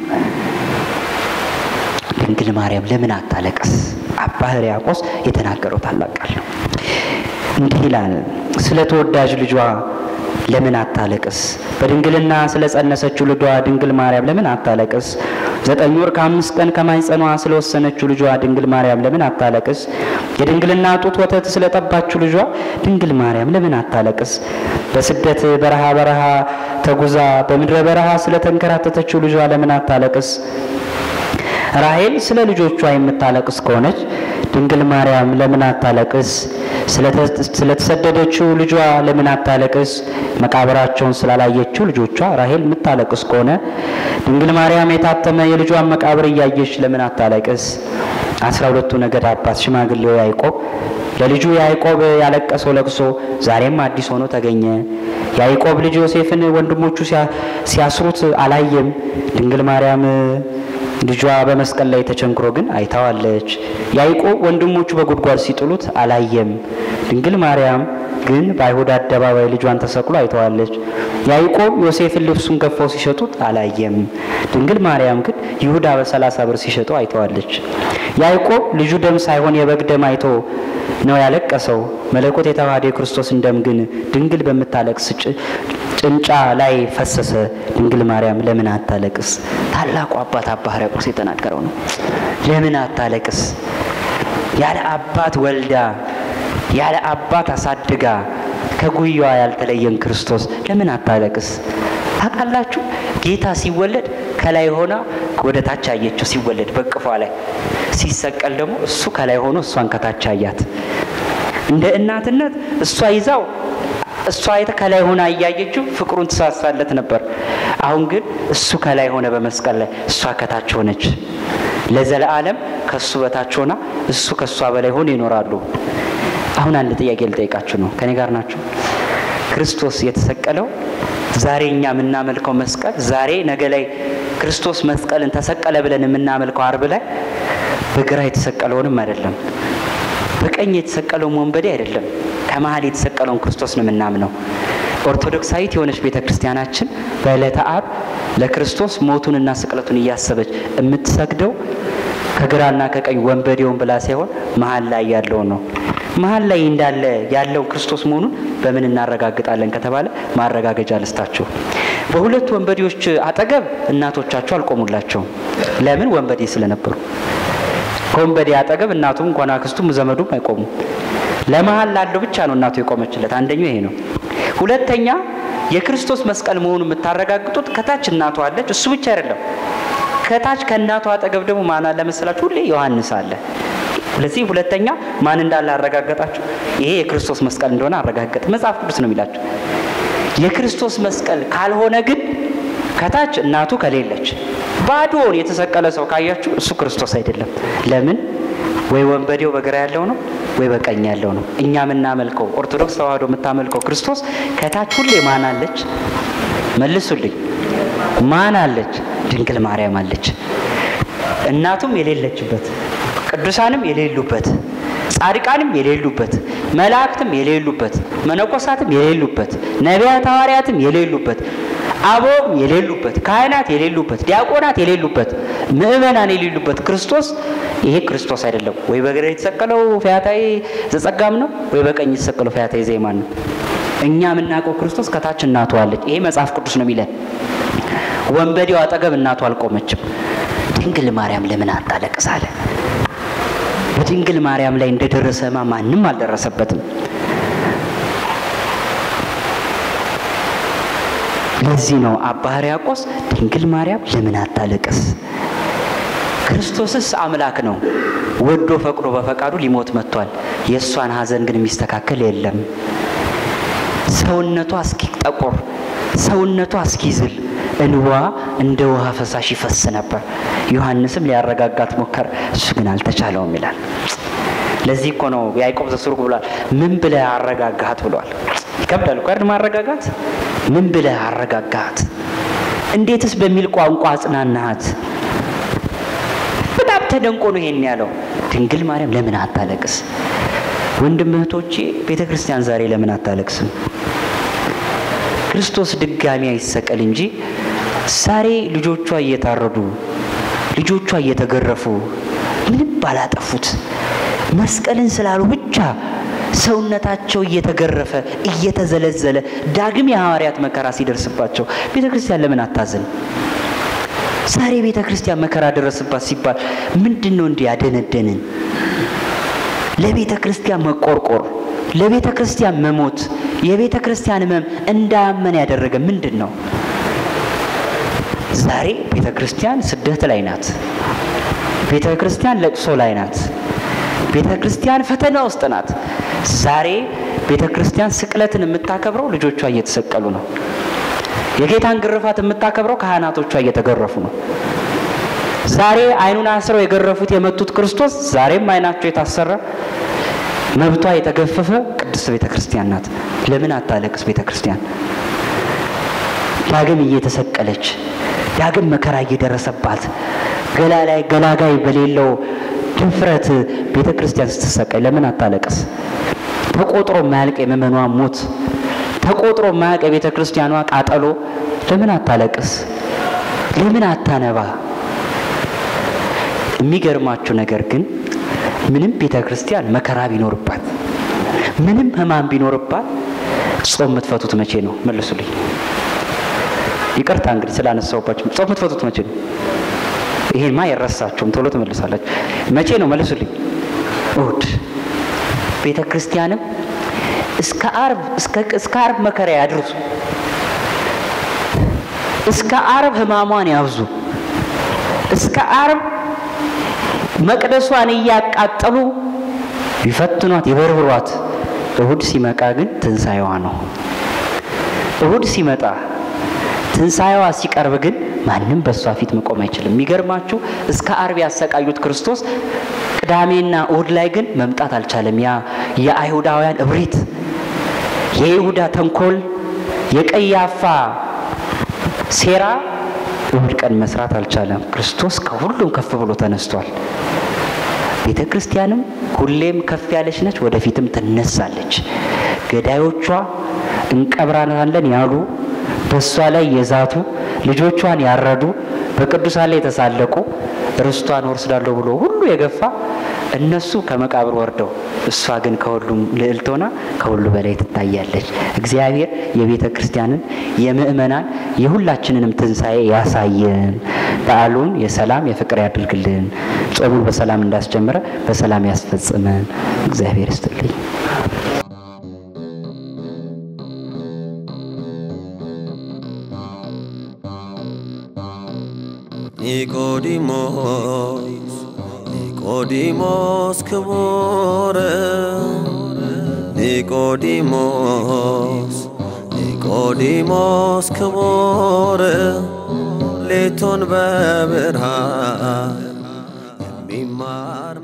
ድንግል ማርያም ለምን አታለቅስ? አባ ሕርያቆስ የተናገረው ታላቅ ቃል ነው። እንዲህ ይላል፣ ስለ ተወዳጅ ልጇ ለምን አታለቅስ? በድንግልና ስለ ጸነሰችው ልጇ ድንግል ማርያም ለምን አታለቅስ? ዘጠኝ ወር ከአምስት ቀን ከማኅፀኗ ስለወሰነችው ልጇ ድንግል ማርያም ለምን አታለቅስ? የድንግልና ጡት ወተት ስለጠባችው ልጇ ድንግል ማርያም ለምን አታለቅስ? በስደት በረሃ በረሃ ተጉዛ በምድረ በረሃ ስለተንከራተተችው ልጇ ለምን አታለቅስ? ራሔል ስለ ልጆቿ የምታለቅስ ከሆነች ድንግል ማርያም ለምን አታለቅስ? ስለተሰደደችው ልጇ ለምን አታለቅስ? መቃብራቸውን ስላላየችው ልጆቿ ራሔል የምታለቅስ ከሆነ ድንግል ማርያም የታተመ የልጇን መቃብር እያየች ለምን አታለቅስ? አስራ ሁለቱ ነገድ አባት ሽማግሌው ያዕቆብ ለልጁ ያዕቆብ ያለቀሰው ለቅሶ ዛሬም አዲስ ሆኖ ተገኘ። ያዕቆብ ልጅ ዮሴፍን ወንድሞቹ ሲያስሩት አላየም። ድንግል ማርያም ልጇ በመስቀል ላይ ተቸንክሮ ግን አይታዋለች። ያዕቆብ ወንድሞቹ በጉድጓድ ሲጥሉት አላየም። ድንግል ማርያም ግን በአይሁድ አደባባይ ልጇን ተሰቅሎ አይተዋለች። ያዕቆብ ዮሴፍን ልብሱን ገፈው ሲሸጡት አላየም። ድንግል ማርያም ግን ይሁዳ በሰላሳ ብር ሲሸጠው አይተዋለች። ያዕቆብ ልጁ ደም ሳይሆን የበግ ደም አይቶ ነው ያለቀሰው። መለኮት የተዋሃደ የክርስቶስን ደም ግን ድንግል በምታለቅስ ጭንጫ ላይ ፈሰሰ። ድንግል ማርያም ለምን አታለቅስ? ታላቁ አባት አባ ሕርያቆስ የተናገረው ነው። ለምን አታለቅስ? ያለ አባት ወልዳ ያለ አባት አሳድጋ ከጉያዋ ያልተለየን ክርስቶስ ለምን አታለቅስ? ታውቃላችሁ ጌታ ሲወለድ ከላይ ሆና ወደ ታች አየችው ሲወለድ በቅፏ ላይ ሲሰቀል ደግሞ እሱ ከላይ ሆኖ እሷን ከታች አያት። እንደ እናትነት እሷ ይዛው እሷ አይተ ከላይ ሆና እያየችው ፍቅሩን ትሳሳለት ነበር። አሁን ግን እሱ ከላይ ሆነ በመስቀል ላይ እሷ ከታች ሆነች። ለዘለዓለም ከእሱ በታች ሆና እሱ ከእሷ በላይ ሆኖ ይኖራሉ። አሁን አንድ ጥያቄ ልጠይቃችሁ ነው። ከኔ ጋር ናቸው? ክርስቶስ የተሰቀለው ዛሬ እኛ የምናመልከው መስቀል ዛሬ ነገ ላይ ክርስቶስ መስቀልን ተሰቀለ ብለን የምናመልከው አርብ ላይ በግራ የተሰቀለውንም አይደለም፣ በቀኝ የተሰቀለውን ወንበዴ አይደለም፣ ከመሀል የተሰቀለውን ክርስቶስ ነው የምናምነው። ኦርቶዶክሳዊት የሆነች ቤተ ክርስቲያናችን በዕለተ አርብ ለክርስቶስ ሞቱንና ስቅለቱን እያሰበች የምትሰግደው ከግራና ከቀኝ ወንበዴውን ብላ ሳይሆን መሀል ላይ ያለውን ነው። መሀል ላይ እንዳለ ያለው ክርስቶስ መሆኑን በምን እናረጋግጣለን ከተባለ ማረጋገጫ ልስታችሁ። በሁለት ወንበዴዎች አጠገብ እናቶቻቸው አልቆሙላቸውም። ለምን? ወንበዴ ስለነበሩ። ከወንበዴ አጠገብ እናቱም እንኳን አክስቱም ዘመዱም አይቆሙም። ለመሀል ላለው ብቻ ነው እናቱ የቆመችለት። አንደኛው ይሄ ነው። ሁለተኛ የክርስቶስ መስቀል መሆኑን የምታረጋግጡት ከታች እናቱ አለች። እሱ ብቻ አይደለም። ከታች ከእናቱ አጠገብ ደግሞ ማን አለ መሰላችሁ? ሁሌ ዮሐንስ አለ። ስለዚህ ሁለተኛ ማን እንዳለ አረጋገጣችሁ። ይሄ የክርስቶስ መስቀል እንደሆነ አረጋገጥ። መጽሐፍ ቅዱስ ነው የሚላችሁ። የክርስቶስ መስቀል ካልሆነ ግን ከታች እናቱ ከሌለች ባዶውን የተሰቀለ ሰው ካያችሁ እሱ ክርስቶስ አይደለም። ለምን? ወይ ወንበዴው በግራ ያለው ነው ወይ በቀኝ ያለው ነው። እኛ የምናመልከው ኦርቶዶክስ ተዋህዶ የምታመልከው ክርስቶስ ከታች ሁሌ ማን አለች? መልሱልኝ። ማን አለች? ድንግል ማርያም አለች። እናቱም የሌለችበት ቅዱሳንም የሌሉበት ጻድቃንም የሌሉበት መላእክትም የሌሉበት መነኮሳትም የሌሉበት ነቢያት ሐዋርያትም የሌሉበት አቦም የሌሉበት ካህናት የሌሉበት ዲያቆናት የሌሉበት ምእመናን የሌሉበት ክርስቶስ ይሄ ክርስቶስ አይደለም። ወይ በግራ የተሰቀለው ፈያታዊ ዘጸጋም ነው፣ ወይ በቀኝ የተሰቀለው ፈያታዊ ዘይማን ነው። እኛ የምናውቀው ክርስቶስ ከታች እናቱ አለች። ይሄ መጽሐፍ ቅዱስ ነው የሚለን። ወንበዴው አጠገብ እናቱ አልቆመችም። ድንግል ማርያም ለምን አታለቅስ አለ። በድንግል ማርያም ላይ እንደደረሰማ ማንም አልደረሰበትም። ለዚህ ነው አባ ሕርያቆስ ድንግል ማርያም ለምን አታለቅስ? ክርስቶስስ አምላክ ነው። ወዶ ፈቅዶ በፈቃዱ ሊሞት መጥቷል። የእሷን ሐዘን ግን የሚስተካከል የለም። ሰውነቷ እስኪጠቁር ሰውነቷ እስኪዝል እንዋ እንደ ውሃ ፈሳሽ ይፈስ ነበር። ዮሐንስም ሊያረጋጋት ሞከረ፣ እሱ ግን አልተቻለውም ይላል። ለዚህ እኮ ነው ያዕቆብ ዘስሩግ ብሏል፣ ምን ብለህ አረጋጋት ብሏል። ይከብዳል እኮ አይደል ማረጋጋት። ምን ብለህ አረጋጋት? እንዴትስ በሚል ቋንቋ አጽናናሃት? በጣም ተደንቆ ነው ይሄን ያለው። ድንግል ማርያም ለምን አታለቅስ? ወንድም እህቶቼ፣ ቤተ ክርስቲያን ዛሬ ለምን አታለቅስም? ክርስቶስ ድጋሚ አይሰቀል እንጂ ዛሬ ልጆቿ እየታረዱ ልጆቿ እየተገረፉ ምንም ባላጠፉት መስቀልን ስላሉ ብቻ ሰውነታቸው እየተገረፈ እየተዘለዘለ ዳግም የሐዋርያት መከራ ሲደርስባቸው ቤተ ክርስቲያን ለምን አታዝን? ዛሬ ቤተ ክርስቲያን መከራ ደረስባት ሲባል ምንድን ነው እንዲህ ያደነደንን? ለቤተ ክርስቲያን መቆርቆር፣ ለቤተ ክርስቲያን መሞት፣ የቤተ ክርስቲያን ሕመም እንዳያመን ያደረገ ምንድን ነው? ዛሬ ቤተ ክርስቲያን ስደት ላይ ናት። ቤተ ክርስቲያን ለቅሶ ላይ ናት። ቤተ ክርስቲያን ፈተና ውስጥ ናት። ዛሬ ቤተ ክርስቲያን ስቅለትን የምታከብረው ልጆቿ እየተሰቀሉ ነው። የጌታን ግርፋት የምታከብረው ካህናቶቿ እየተገረፉ ነው። ዛሬ ዓይኑን አስረው የገረፉት የመቱት ክርስቶስ ዛሬም ዓይናቸው የታሰረ መብቷ የተገፈፈ ቅድስት ቤተ ክርስቲያን ናት። ለምን አታለቅስ ቤተ ክርስቲያን? ዳግም እየተሰቀለች ዳግም መከራ እየደረሰባት ገላ ላይ ገላጋይ በሌለው ድፍረት ቤተ ክርስቲያን ስትሰቃይ ለምን አታለቅስ? ተቆጥሮ ማያልቅ የምእመኗ ሞት፣ ተቆጥሮ ማያልቅ የቤተ ክርስቲያኗ ቃጠሎ ለምን አታለቅስ? ለምን አታነባ? የሚገርማችሁ ነገር ግን ምንም ቤተ ክርስቲያን መከራ ቢኖርባት፣ ምንም ሕማም ቢኖርባት ጾም የምትፈቱት መቼ ነው? መልሱልኝ። ይቅርታ እንግዲህ ስላነሳውባችሁ። ጾም የምትፈቱት መቼ ነው? ይሄንማ አይረሳችሁም፣ ቶሎ ትመልሳላችሁ። መቼ ነው? መልሱልኝ። እሑድ። ቤተ ክርስቲያንም እስከ ዓርብ እስከ ዓርብ መከራ ያድርሱ፣ እስከ ዓርብ ሕማሟን ያብዙ። እስከ አርብ መቅደሷን እያቃጠሉ ይፈትኗት ይበርብሯት። እሁድ ሲመጣ ግን ትንሣኤዋ ነው። እሁድ ሲመጣ ትንሣኤዋ ሲቀርብ ግን ማንም በእሷ ፊት መቆም አይችልም። የሚገርማችሁ እስከ አርብ ያሰቃዩት ክርስቶስ ቅዳሜና እሁድ ላይ ግን መምጣት አልቻለም። ያ የአይሁዳውያን እብሪት፣ የይሁዳ ተንኮል፣ የቀያፋ ሴራ እሁድ ቀን መስራት አልቻለም። ክርስቶስ ከሁሉም ከፍ ብሎ ተነስቷል። ቤተ ክርስቲያንም ሁሌም ከፍ ያለች ነች፣ ወደፊትም ትነሳለች። ገዳዮቿ እንቀብራናለን ያሉ በእሷ ላይ የዛቱ ልጆቿን ያረዱ በቅዱሳን ላይ የተሳለቁ ርስቷን ወርስዳለሁ ብሎ ሁሉ የገፋ እነሱ ከመቃብር ወርደው እሷ ግን ከሁሉም ልዕልት ሆና ከሁሉ በላይ ትታያለች። እግዚአብሔር የቤተ ክርስቲያንን የምእመናን የሁላችንንም ትንሣኤ ያሳየን። በዓሉን የሰላም የፍቅር ያድርግልን። ጾሙን በሰላም እንዳስጀምረ በሰላም ያስፈጽመን። እግዚአብሔር ይስጥልኝ። ኒቆዲሞስ ኒቆዲሞስ ክቡር ኒቆዲሞስ ኒቆዲሞስ ክቡር ሌቱን በብርሃን የሚማር